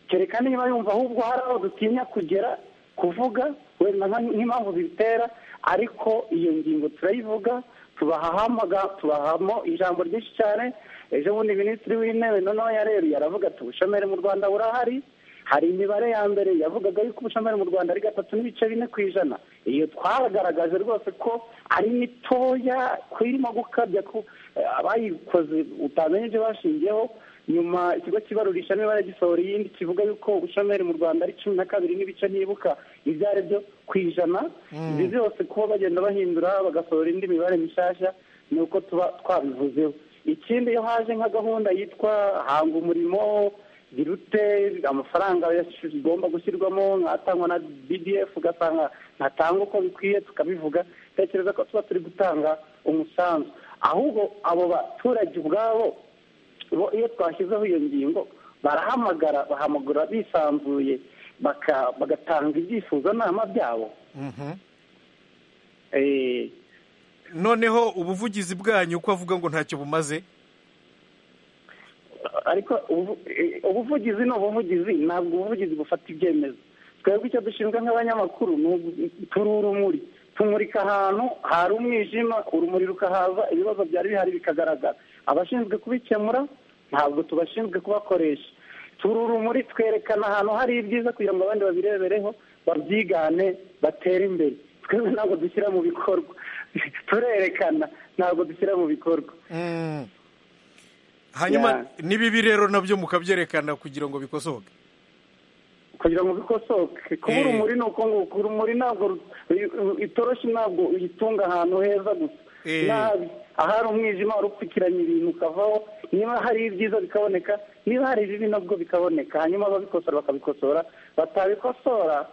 kereka niba yumva ahubwo hari aho dutinya kugera kuvuga wenda nka- nk'impamvu zibitera ariko iyo ngingo turayivuga tubahamo ijambo ryinshi cyane ejo bundi minisitiri w'intebe noneho yareruye aravuga ati ubushomeri mu rwanda burahari hari imibare ya mbere yavugaga yuko ubushomeri mu rwanda ari gatatu n'ibice bine ku ijana iyo twagaragaje rwose ko ari mitoya ko irimo gukabya ko eh, abayikoze utamenya ibyo bashingiyeho nyuma ikigo kibarurisha imibare gisohora iyindi kivuga yuko ubushomeri mu rwanda ari cumi na kabiri n'ibice ntibuka ibyo ari byo ku ijana ibi byose kuba bagenda bahindura bagasohora indi mibare mishyashya ni uko tuba twabivuzeho ikindi iyo haje nka gahunda yitwa hanga umurimo birute amafaranga agomba gushyirwamo nk'atangwa na bdf ugasanga ntatanga uko bikwiye tukabivuga tekereza ko tuba turi gutanga umusanzu ahubwo abo baturage ubwabo bo iyo twashyizeho iyo ngingo barahamagara bahamagara bisanzuye baka- bagatanga ibyifuzo nama byabo Mhm. Eh, noneho ubuvugizi bwanyu uko avuga ngo ntacyo bumaze ariko ubu- eh, ubuvugizi ni ubuvugizi ntabwo ubuvugizi bufata ibyemezo twebwe icyo dushinzwe nk'abanyamakuru ni ugu- turi urumuri tumurika ahantu hari umwijima urumuri rukahaza ibibazo byari bihari bikagaragara abashinzwe kubikemura ntabwo tubashinzwe kubakoresha turi urumuri twerekana ahantu hari ibyiza kugira ngo abandi babirebereho babyigane batere imbere twebwe ntabwo dushyira mu bikorwa turerekana ntabwo dushyira mu bikorwa Mm. hanyuma n'ibibi rero nabyo mukabyerekana kugira ngo bikosoke kugira ngo bikosoke kuba Eh. urumuri ni uko nguko urumuri ntabwo ru- ru- itoroshi ntabwo uyitunga ahantu heza gusa Eh. nabi ahari umwijima urupfukiranya ibintu ukavaho niba hari ibyiza bikaboneka niba hari ibibi nabwo bikaboneka hanyuma ababikosora bakabikosora batabikosora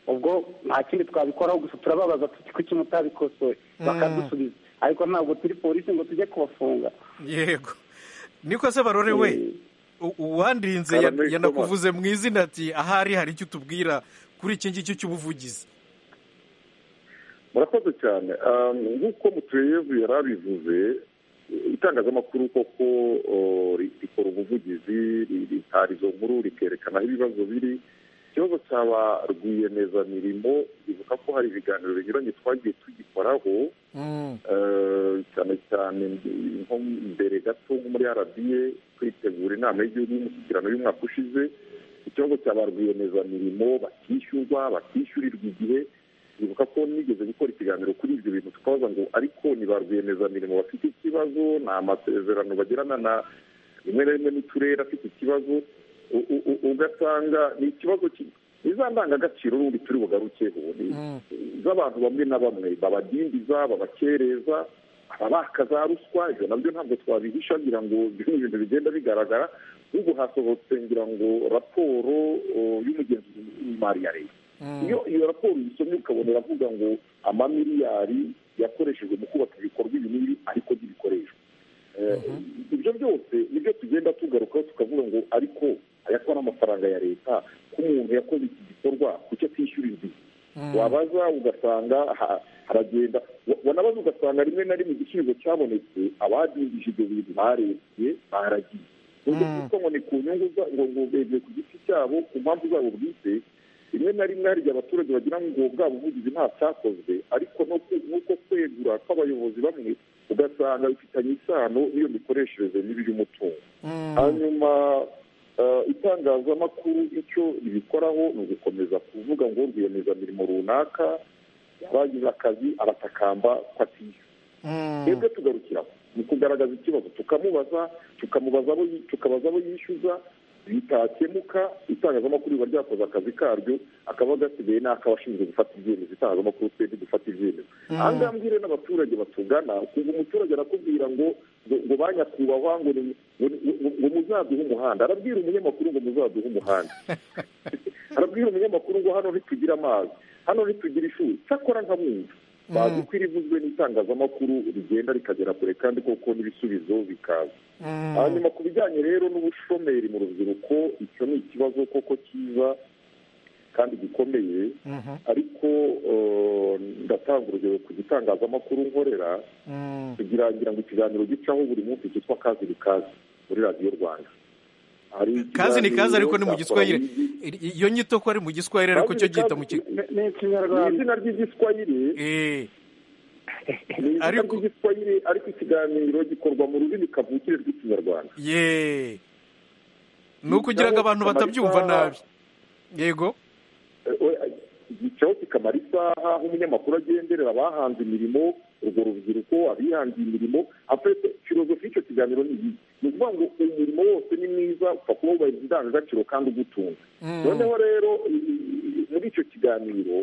ubwo nta kindi twabikoraho gusa turababaza tuti kuki mutabikosoye bakadusubiza ariko ntabwo turi polisi ngo tujye kubafunga yego niko se barore we u- uwandirinze ya- Karameri Thomas. yanakuvuze mu izina ati ahari hari icyo utubwira kuri iki ngiki cy'ubuvugizi murakoze cyane Um, nk'uko mutuyevu yari abivuze itangazamakuru koko o, ri- rikora ubuvugizi ri- ritara izo nkuru rikerekana aho ibibazo biri ikibazo cyaba rwiyemezamirimo ibuka ko hari ibiganiro binyuranye twagiye tugikoraho Mm. Eh, cyane cyane nko mbere gato nko muri rba kwitegura inama y'igihugu y'umushyikirano y'umwaka ushize ikibazo cya ba rwiyemezamirimo batishyurwa batishyurirwa igihe ibuka ko nigeze gukora ikiganiro kuri ibyo bintu tukabaza ngo ariko ni ba rwiyemezamirimo bafite ikibazo ni amasezerano bagirana na rimwe na rimwe n'uturere afite ikibazo u- u- u- ugasanga ni ikibazo ki- ni za ndangagaciro n'ubundi turi bugarukeho ni z'abantu bamwe na bamwe babadindiza babakereza ababaka za ruswa ibyo nabyo ntabwo twabihisha ngira ngo ibyo ni ibintu bigenda bigaragara ubu hasohotse ngira ngo raporo o, y'umugenzuzi w'imari ya leta iyo iyo raporo uyisomye ukabona iravuga ngo amamiliyari yakoreshejwe mu kubaka ibikorwa ibi n'ibi ariko ntibikoreshwa Eh, ibyo byose nibyo tugenda tugarukaho tukavuga ngo ariko aya ko ari amafaranga ya leta ko umuntu yakoze iki gikorwa kuki atishyurirwa igihe wabaza ugasanga ha- haragenda wa- wanabaza ugasanga rimwe na rimwe igisubizo cyabonetse abadindije ibyo bintu barebye baragiye ubwo kuko ngo ni ku nyungu za- ngo ngo bebye ku giti cyabo ku mpamvu zabo bwite rimwe na rimwe hari igihe abaturage bagira ngo bwa buvugizi nta cyakozwe ariko no ku- nk'uko kwegura kw'abayobozi bamwe ugasanga bifitanye isano n'iyo mikoreshereze mibi y'umutungo hanyuma eh, itangazamakuru icyo ribikoraho ni ugukomeza kuvuga ngo rwiyemezamirimo runaka yabagize akazi aratakamba ko atishyura twebwe tugarukiraho mu kugaragaza ikibazo tukamubaza tukamubaza abo yi- tukabaza abo yishyuza bitakemuka itangazamakuru riba ryakoze akazi karyo akaba gasigaye ni ak'abashinzwe gufata ibyemezo itangazamakuru twebwe dufata ibyemezo aha ngaha mbwire n'abaturage batugana ukumva umuturage arakubwira ngo ngo ngo ba nyakubahwa ngo ni- ngo ni- ngo- ngo muzaduhe umuhanda arabwira umunyamakuru ngo muzaduhe umuhanda arabwira umunyamakuru ngo hano ntitugira amazi hano ntitugira ishuri cyakora nkabumva bazi ko irivuzwe n'itangazamakuru rigenda rikagera kure kandi koko n'ibisubizo bikaza hanyuma ku bijyanye rero n'ubushomeri mu rubyiruko icyo ni ikibazo koko cyiza kandi gikomeye ariko eh, ndatanga urugero ku gitangazamakuru nkorera kugira ngira ngo ikiganiro gicaho buri munsi cyitwa kazi ni kazi muri radiyo rwanda Hari kazi ni kazi ikiganiro ariko ni mu cya giswahili Koranigi. I- iyo nyito ko ari mu giswahili ariko Kazi cyo ni gihita kazi- mu kigo ni- ni ni ikinyarwanda izina ry'igiswahili Eh, ni ivuga Ariko- ry'igiswahili ariko ikiganiro gikorwa mu rurimi kavukire rw'ikinyarwanda ye ni uko ugira ngo abantu batabyumva nabi yego igicaho kikamara isaha aho umunyamakuru agenderera abahanze imirimo urwo rubyiruko abihangiye imirimo afite filozofi y'icyo kiganiro ni iyi ni ukuvuga ngo umurimo wose ni mwiza upfa kuba wubahiriza indangagaciro kandi ugutunga Mm. noneho rero i- i- muri icyo kiganiro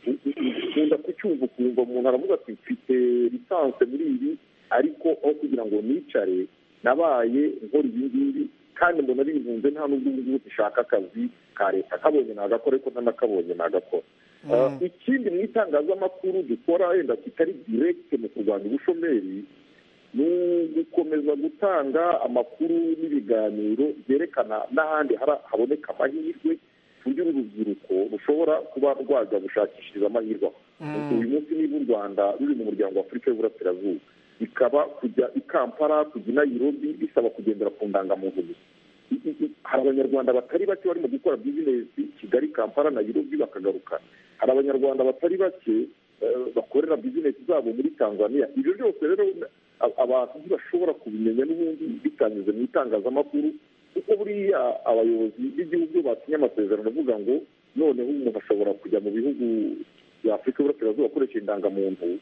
u- u- ukunda kucyumva ukumva umuntu aravuga ati mfite lisanse muri ibi ariko aho kugira ngo nicare nabaye nkora ibi ngibi kandi mbona binkunze nta n'ubwo ubu ngubu dushaka akazi ka leta kabonye nagakora ariko ntanakabonye nagakora Uh, ikindi mu itangazamakuru dukora wenda kitari direkite mu kurwanya ubushomeri ni ugukomeza gutanga amakuru n'ibiganiro byerekana n'ahandi hara- haboneka amahirwe ku buryo uru rubyiruko rushobora kuba rwajya gushakishiriza amahirwe aho. uyu munsi niba u rwanda ruri mu muryango wa afurika y'uburasirazuba bikaba kujya i kampala kujya i nairobi bisaba kugendera ku ndangamuntu gusa I- i- i- hari abanyarwanda batari bake bari mu gukora bizinesi kigali kampala nairobi bakagaruka hari abanyarwanda batari bake eh, bakorera bizinesi zabo muri tanzania ibyo byose rero a- abantu ntibashobora kubimenya n'ubundi bitanyuze mu itangazamakuru kuko buriya abayobozi b'igihugu basinye amasezerano avuga ngo noneho umuntu ashobora kujya mu bihugu bya afurika y'uburasirazuba akoresha indangamuntu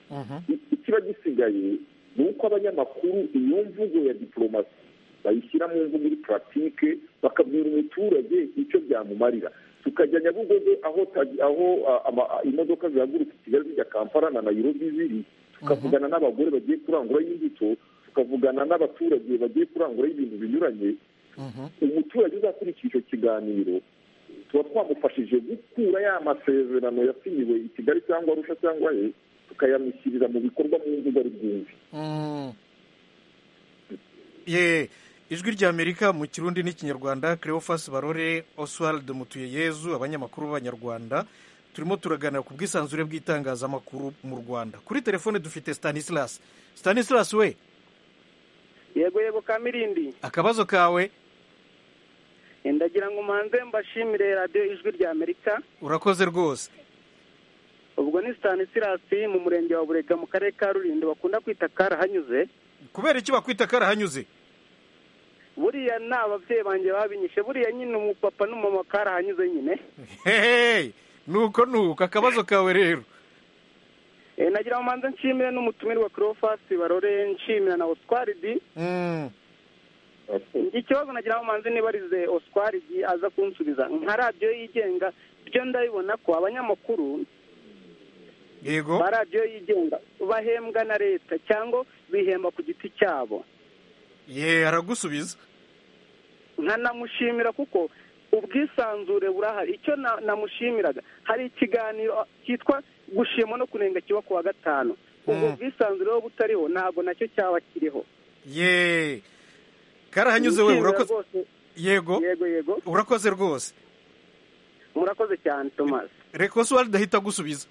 I- ikiba gisigaye ni uko abanyamakuru iyo mvugo ya diporomasi bayishyira mu mvugo muri puratike bakabwira umuturage icyo byamumarira tukajya nyabugogo aho ta- aho ah, ama- ah, imodoka zihagurutse i kigali zijya kampala na nairobi ziri tukavugana n'abagore bagiye kurangura imbuto tukavugana n'abaturage bagiye kurangura ibintu binyuranye umuturage uzakurikira icyo kiganiro tuba twamufashije gukura ya masezerano yasinyiwe i kigali cyangwa arusha cyangwa he tukayamushyirira mu bikorwa mu mvugo ari bwumve Mm. ye ijwi ry'amerika mu kirundi n'ikinyarwanda cleophas barore oswald mutuyeyezu abanyamakuru b'abanyarwanda turimo turaganira ku bwisanzure bw'itangazamakuru mu rwanda kuri telefone dufite stanislas stanislas we yego yego kamirindi akabazo kawe ndagira ngo umanze mbashimire radiyo ijwi rya amerika urakoze rwose ubwo ni sitanisirasi mu murenge wa burega mu karere ka rulindo bakunda kwita karahanyuze kubera iki bakwita karahanyuze buriya ni ababyeyi banjye babinyishe buriya nyine umupapa n'umumama karahanyuze nyine hehe nuko nuko akabazo kawe rero Eh, nagira ngo manze nshimire n'umutumirwa Cleophas barore nshimira na oswaridi Mm. iki kibazo nagira ngo manze nibarize oswaridi aza kunsubiza nka radiyo yigenga byo ndabibona ko abanyamakuru yego ba radiyo yigenga bahembwa na leta cyangwa bihemba ku giti cyabo ye aragusubiza nkanamushimira kuko ubwisanzure burahari icyo na- namushimiraga hari ikiganiro cyitwa gushima no kunenga kiba ku wa gatanu ubwo Mm. bwisanzure buba butariho ntabwo nacyo cyaba kiriho ye karahanyuze we Nishimira urakoze rwose. yego yego yego urakoze rwose murakoze cyane thomas reka oswald ahita agusubiza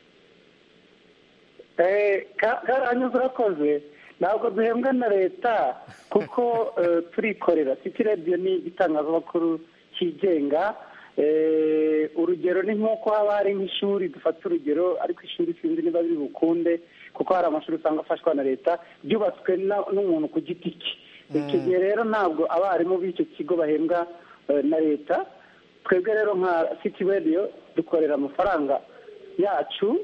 karanyuze urakoze ntabwo duhembwa na leta kuko eh, turikorera city radio ni igitangazamakuru cyigenga Eh, urugero ni nk'uko haba hari nk'ishuri dufata urugero ariko ishuri sinzi niba biri bukunde kuko hari amashuri usanga afashwa na leta byubatswe na- n'umuntu ku giti cye icyo gihe rero ntabwo abarimu b'icyo kigo bahembwa eh, na leta twebwe rero nka city radio dukorera amafaranga yacu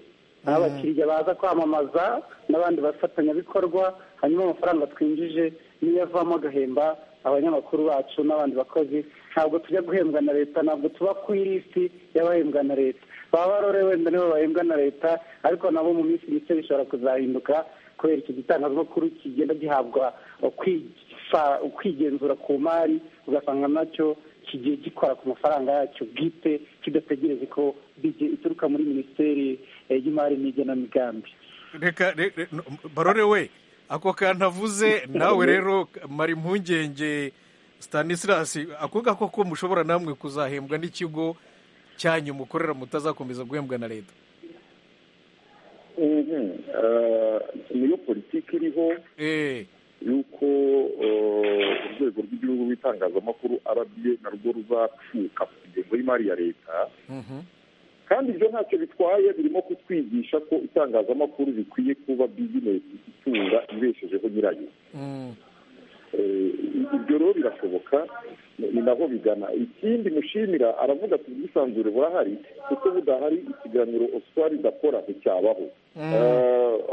abakiriya baza kwamamaza n'abandi bafatanyabikorwa hanyuma amafaranga twinjije niyo avamo agahemba abanyamakuru bacu n'abandi bakozi ntabwo tujya guhembwa na leta ntabwo tuba ku ilisiti y'abahembwa na leta baba barore wenda nibo bahembwa na leta ariko nabo mu minsi mike bishobora kuzahinduka kubera icyo gitangazamakuru kigenda gihabwa ukwifa- ukwigenzura ku mari ugasanga nacyo kigiye gikora ku mafaranga yacyo bwite kidategereje ko bije ituruka muri minisiteri eh, y'imari n'igenamigambi reka re- re- no- barore we ako kantu avuze nawe rero mara impungenge stanislas ako ngako ko mushobora namwe kuzahembwa n'ikigo cyanyu mukorera mutazakomeza guhembwa na leta Mhm. Eh, niyo politiki iriho Eh, yuko eh, urwego rw'igihugu rw'itangazamakuru rba narwo ruzacuka ku ngengo y'imari ya leta kandi ibyo ntacyo bitwaye birimo kutwigisha ko itangazamakuru rikwiye kuba bizinesi itunga ibeshejeho nyirayo ibyo rero birashoboka ni naho bigana ikindi mushimira aravuga ati ubwisanzure burahari kuko budahari ikiganiro oswari idakora nticyabaho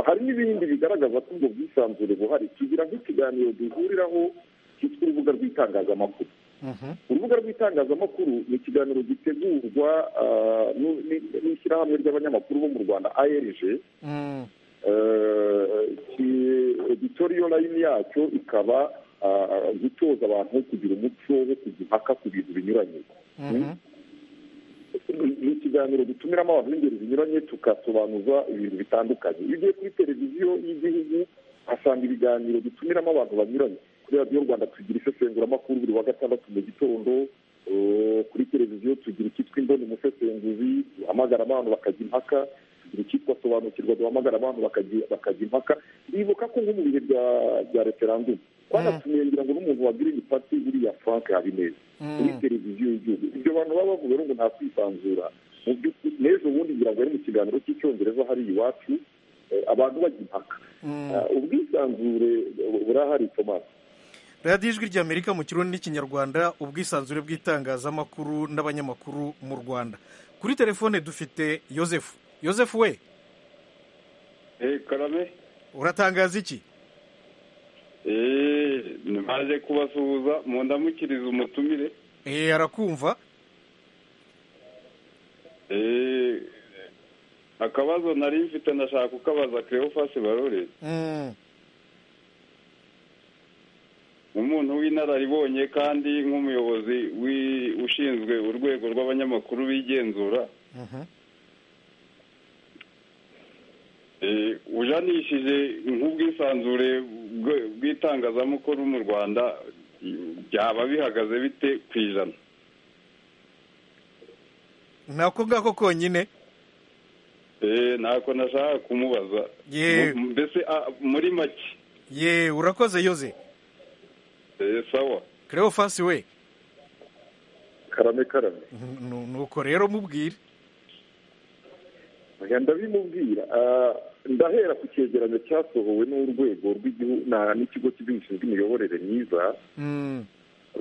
hari n'ibindi bigaragaza ko ubwo bwisanzure buhari tugira nk'ikiganiro duhuriraho cyitwa urubuga rw'itangazamakuru urubuga rw'itangazamakuru ni ikiganiro gitegurwa n'ishyirahamwe ry'abanyamakuru bo mu rwanda arg editoriyo layini yacyo ikaba gutoza abantu kugira umuco wo kujya impaka ku bintu binyuranye ni ikiganiro dutumiramo abantu b'ingeri zinyuranye tugasobanuza ibintu bitandukanye iyo ugiye kuri televiziyo y'igihugu uhasanga ibiganiro dutumiramo abantu banyuranye kuri radiyo rwanda tugira isesenguramakuru buri wa gatandatu mu gitondo kuri televiziyo tugira icyitwa indoni umusesenguzi duhamagara abantu bakajya impaka tugira icyitwa sobanukirwa duhamagara abantu bakajya impaka bibuka ko nko mu bihe bya referandumu twanatumiye ngira ngo n'umuntu wa girini pati buriya frank habineza kuri televiziyo y'igihugu ibyo bantu baba bavuga ngo nta kwisanzura mu by'ukuri n'ejo bundi ngira ngo ari mu kiganiro cy'icyongereza hari iwacu abantu bajya impaka ubwisanzure burahari tomasi radiyo ijwi rya amerika mu kirundi n'ikinyarwanda ubwisanzure bw'itangazamakuru n'abanyamakuru mu rwanda kuri telefone dufite yosefu yosefu we karabe uratangaza iki ntibaje kubasuhuza mu ndamukiriza umutumire eee arakumva akabazo nari mfite ndashaka kukabaza kereyofasi barore umuntu w'inararibonye kandi nk'umuyobozi ushinzwe urwego rw'abanyamakuru b'igenzura ujanishije nk'ubwisanzure bw'itangazamakuru mu rwanda byaba bihagaze bite ku ijana nako ngako konyine nako nashaka kumubaza mbese muri make yeee urakoze yoze sawa kereyo fasi we karame karame nuko rero mubwire ndabimubwira ndahera ku cyegeranyo cyasohowe n'urwego rw'igihugu n'ikigo cy'igihugu gishinzwe imiyoborere myiza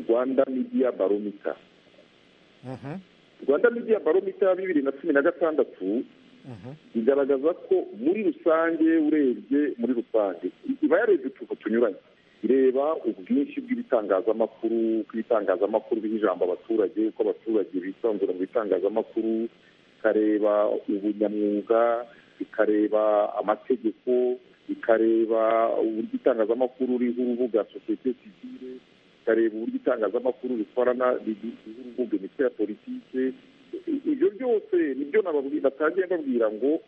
rwanda midiya baromita rwanda midiya baromita ya bibiri na cumi na gatandatu igaragaza ko muri rusange urebye muri rusange iba yarebye utuntu tunyuranye ireba ubwinshi bw'ibitangazamakuru bw'ibitangazamakuru biha ijambo abaturage uko abaturage bisanzura mu bitangazamakuru ikareba ubunyamwuga ikareba amategeko ikareba uburyo itangazamakuru riho urubuga sosiyete sivire ikareba uburyo itangazamakuru rikorana riha urubuga imitwe ya politike ibyo byose nibyo natangiye mbabwira ngo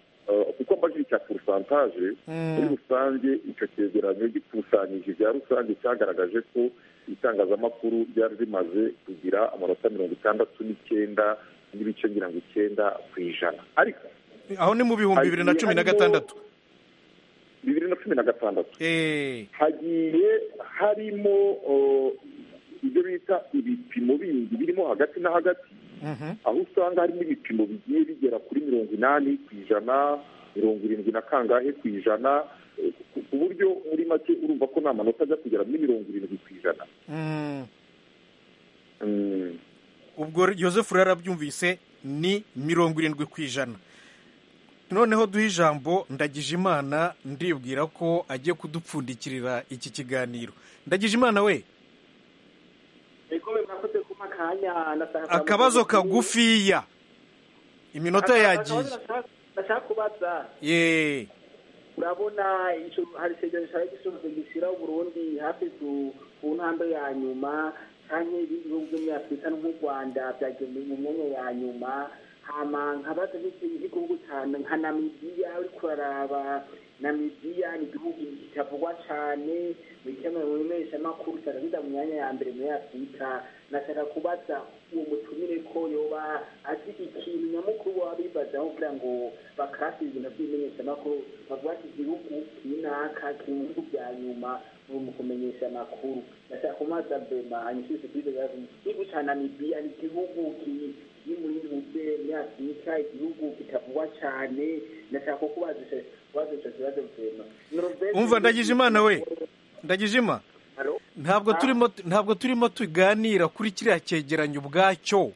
kuko amajwi cya porusantaje muri rusange icyo cyegeranyo gikusanyije ibya rusange cyagaragaje ko itangazamakuru ryari rimaze kugira amanota mirongo itandatu n'icyenda n'ibice ngira ngo icyenda ku ijana ariko aho ni mu bihumbi bibiri na cumi na gatandatu bibiri na cumi na gatandatu hagiye harimo ibyo bita ibipimo bindi birimo hagati na hagati aho usanga harimo ibipimo bigiye bigera kuri mirongo inani ku ijana mirongo irindwi na kangahe ku ijana ku buryo muri make urumva ko nta manota ajya kugera muri mirongo irindwi ku ijana ubwo yosefu rero arabyumvise ni mirongo irindwi ku ijana noneho duhe ijambo ndagije imana ndibwira ko agiye kudupfundikirira iki kiganiro ndagije imana we akabazo kagufiya iminota yagiye ndashaka kubaza yeee urabona hari ikiganiro cyari gisoza gishyiraho burundu hafi ku ntambwe ya nyuma cyangwa ibindi bihugu byo muri afurika no mu rwanda byagemuye mu myanya ya nyuma hama nkabaza n'ikindi gihugu cyane nka namibiya uri kuraraba namibiya ni igihugu kitavugwa cyane mu gihe mu mpeshamakuru cyagahita mu myanya ya mbere muri afurika nashaka kubaza uwo mutumire ko yoba azi ikintu nyamukuru waba bibazaho kugira ngo bakarasi ibintu by'imenyeshamakuru bavuga ati igihugu kinaka kiri mu bihugu bya nyuma mu kumenyesha amakuru nashaka kumaza bema hanyuma kuri serivisi niba cyane namibiya ni igihugu kiri muri buberi imyaka yica igihugu kitavugwa cyane ndashaka ko bazisha ikibazo umva ndagize imana we ndagize ima ntabwo turimo ntabwo turimo tuganira kuri kiriya cyegeranyo ubwacyo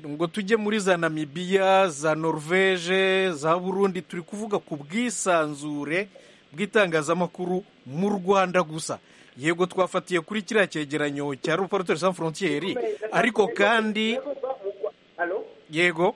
ngo tujye muri za namibiya za norvege za burundi turi kuvuga ku bwisanzure bw'itangazamakuru mu rwanda gusa yego twafatiye kuri kiriya cyegeranyo cya ruporoteri san forontiyeri ariko kandi yego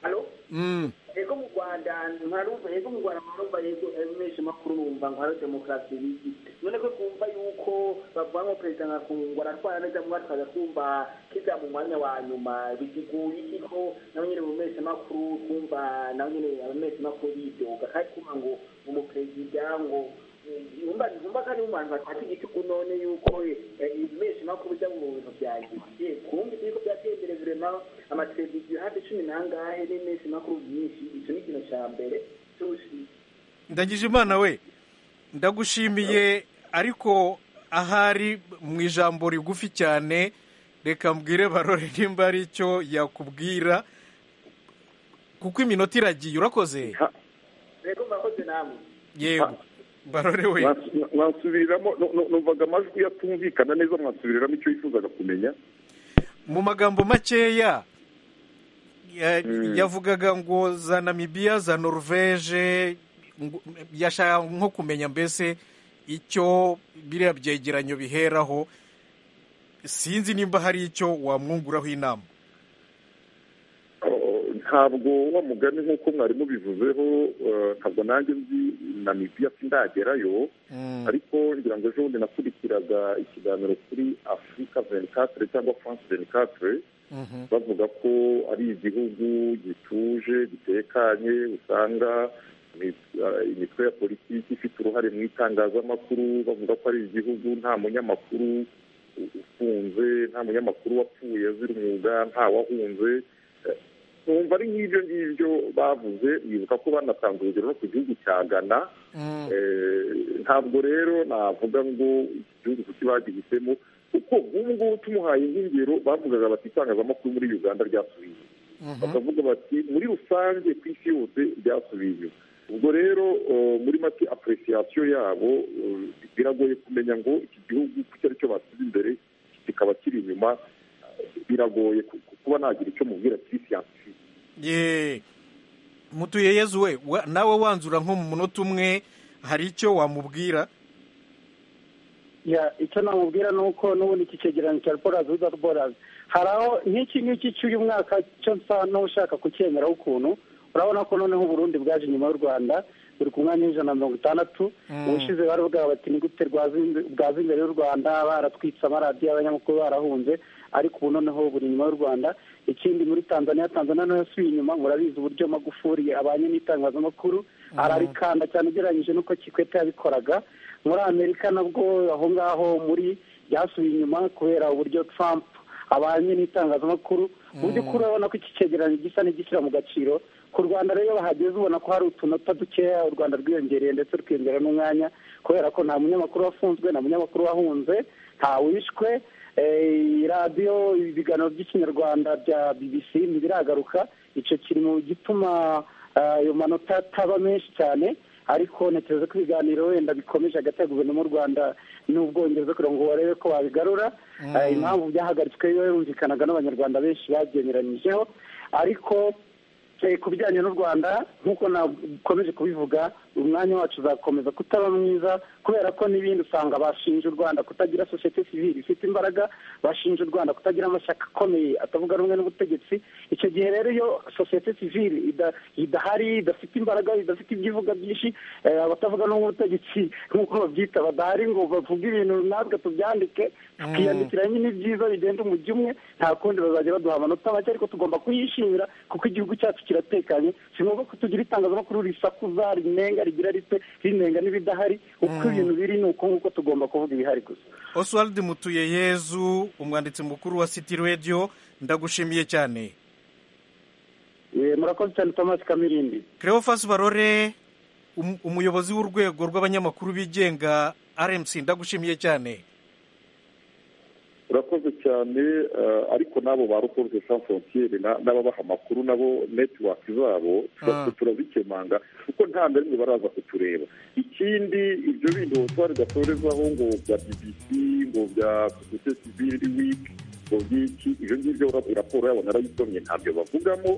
Mm. yego mu rwanda ntarumva yego mu rwanda ntarumva yego menshi makuru numva ngo hariho demokarasi bigi none ko kumva yuko bavuga ngo perezida nkakungwa aratwara neza mu atwaza kumva kiza mu mwanya wa nyuma bigiguye iki ko nawe nyine mu mezi makuru kumva nawe nyine amezi makuru yidoga kandi kumva ngo umuperezida ngo yumva yumva kandi mu bantu bafata igitugu none yuko menshi makuru bijya mu bintu byanjye ye kumva ibigo byatembere burema amateleviziyo hafi cumi n'angahe n'iminsi makuru myinshi icyo ni ikintu cya mbere ndagije imana we ndagushimiye ariko ahari mu ijambo rigufi cyane reka mbwire barore nimba ari icyo yakubwira kuko iminota iragiye urakoze rero murakoze namwe yego barore we Mwasu- mwasubiriramo nu- nu- numvaga amajwi yatumvikana neza mwasubiriramo icyo yifuzaga kumenya mu magambo makeya ya- yavugaga ngo za namibiya za norvege ngo- yashaka nko kumenya mbese icyo biriya byegeranyo biheraho sinzi nimba hari icyo wamwunguraho inama Oh, ntabwo wa mugani nk'uko mwarimu bivuzeho eh, ntabwo nanjye nzi namibiya sindagerayo ariko ngira ngo ejo bundi nakurikiraga ikiganiro kuri afurika venikatere cyangwa furanse venikatere bavuga ko ari igihugu gituje gitekanye usanga imi- eh, imitwe ya politiki ifite uruhare mu itangazamakuru bavuga ko ari igihugu nta munyamakuru u- ufunze nta munyamakuru wapfuye azira umwuga nta wahunze Eh, numva ari nk'ibyo ngibyo bavuze bibuka ko banatanze urugero no ku gihugu cya ghana Eh, ntabwo rero navuga ngo iki gihugu kuki bagihisemo kuko nk'ubu ngubu tumuhaye nk'ingero bavugaga bati itangazamakuru muri uganda ryasubiye inyuma." bakavuga bati muri rusange ku isi yose ryasubiye inyuma ubwo rero eh, muri make apuresiyasiyo yabo eh, biragoye kumenya ngo iki gihugu kuki ari cyo basize imbere kikaba kiri inyuma biragoye ku- ku- kuba nagira icyo mubwira kuri siyansi ye mutuye yezu we wa- nawe wanzura nko mu munota umwe hari icyo wamubwira Ya, icyo namubwira ni uko n'ubundi iki cyegeranyo cya borazi uza borazi hari aho nk'iki ngiki cy'uyu mwaka cyo nsa n'ushaka kucyemeraho ukuntu urabona ko noneho uburundi bwaje inyuma y'u rwanda buri ku mwanya w'ijana na mirongo itandatu Mm. ubushize bari bwaba bati ni gute rwazi- bwaza imbere y'u rwanda baratwitse amaradiyo abanyamakuru barahunze ariko ubu noneho buri inyuma y'u rwanda ikindi muri tanzania tanzania nayo yasubiye inyuma murabizi uburyo magufuri abanye n'itangazamakuru ararikanda cyane ugereranyije n'uko kikwete yabikoraga muri amerika nabwo aho ngaho muri byasubiye inyuma kubera uburyo trump abanye n'itangazamakuru mu by'ukuri urabona ko iki cyegeranyo gisa n'igishyira mu gaciro ku rwanda rero iyo bahageze ubona ko hari utunota dukeya u rwanda rwiyongereye ndetse rukiyongera n'umwanya kubera ko nta munyamakuru wafunzwe nta munyamakuru wahunze nta wishwe eh, radiyo ibiganiro by'ikinyarwanda bya bbc ntibiragaruka icyo kiri mu gituma ah, ayo manota ataba menshi cyane ariko ntekereza ko ibiganiro wenda bikomeje hagati ya guverinoma y'u rwanda n'ubwongereza kugira ngo barebe ko babigarura Mm. Eh, impamvu byahagaritswe yo yarumvikanaga n'abanyarwanda benshi babyemeranyijeho ariko eh, ku bijyanye n'u rwanda nk'uko nakomeje kubivuga umwanya wacu uzakomeza kutaba mwiza kubera ko n'ibindi usanga bashinja u rwanda kutagira sosiyete sivile ifite imbaraga bashinja u rwanda kutagira amashyaka akomeye atavuga rumwe n'ubutegetsi icyo gihe rero iyo sosiyete sivile ida- idahari idafite imbaraga idafite ibyivuga byinshi eh, abatavuga rumwe n'ubutegetsi nk'uko babyita badahari ngo bavuge ibintu natwe tubyandike tukiyandikira nyine ibyiza bigenda umujyi umwe nta kundi bazajya baduha amanota make ariko tugomba kuyishimira kuko igihugu cyacu kiratekanye si ngombwa ko tugira itangazamakuru risakuza rinenga rigira rite rinenga n'ibidahari uko ibintu biri ni uko nguko tugomba kuvuga ibihari gusa oswald mutuye yezu umwanditsi mukuru wa city radio ndagushimiye cyane Eh, murakoze cyane thomas kamirindi Cleophas Barore um- umuyobozi w'urwego rw'abanyamakuru bigenga RMC ndagushimiye cyane urakoze cyane cyane ariko n'abo ba reporte sans frontiere n'ababaha amakuru nabo netiwaki zabo turazikemanga kuko nta na rimwe baraza kutureba ikindi ibyo bindi twari gatorezaho ngo bya bbc ngo bya sosiyete sivili wiki ngo byiki ibyo ngibyo raporo yabo narayisomye ntabyo bavugamo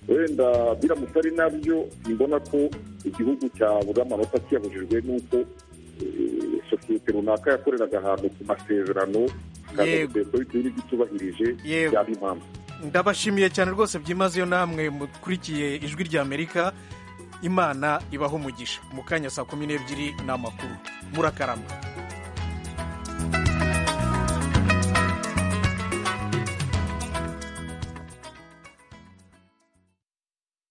wenda biramutse ari nabyo mbona ko igihugu cyabuze amanota kiyabujijwe n'uko sosiyete runaka yakoreraga ahantu ku masezerano yego bitewe n'ibyo byaba impamvu ndabashimiye cyane rwose byimazeyo namwe mukurikiye ijwi ry'amerika imana ibaha umugisha mu kanya saa kumi n'ebyiri ni amakuru murakarama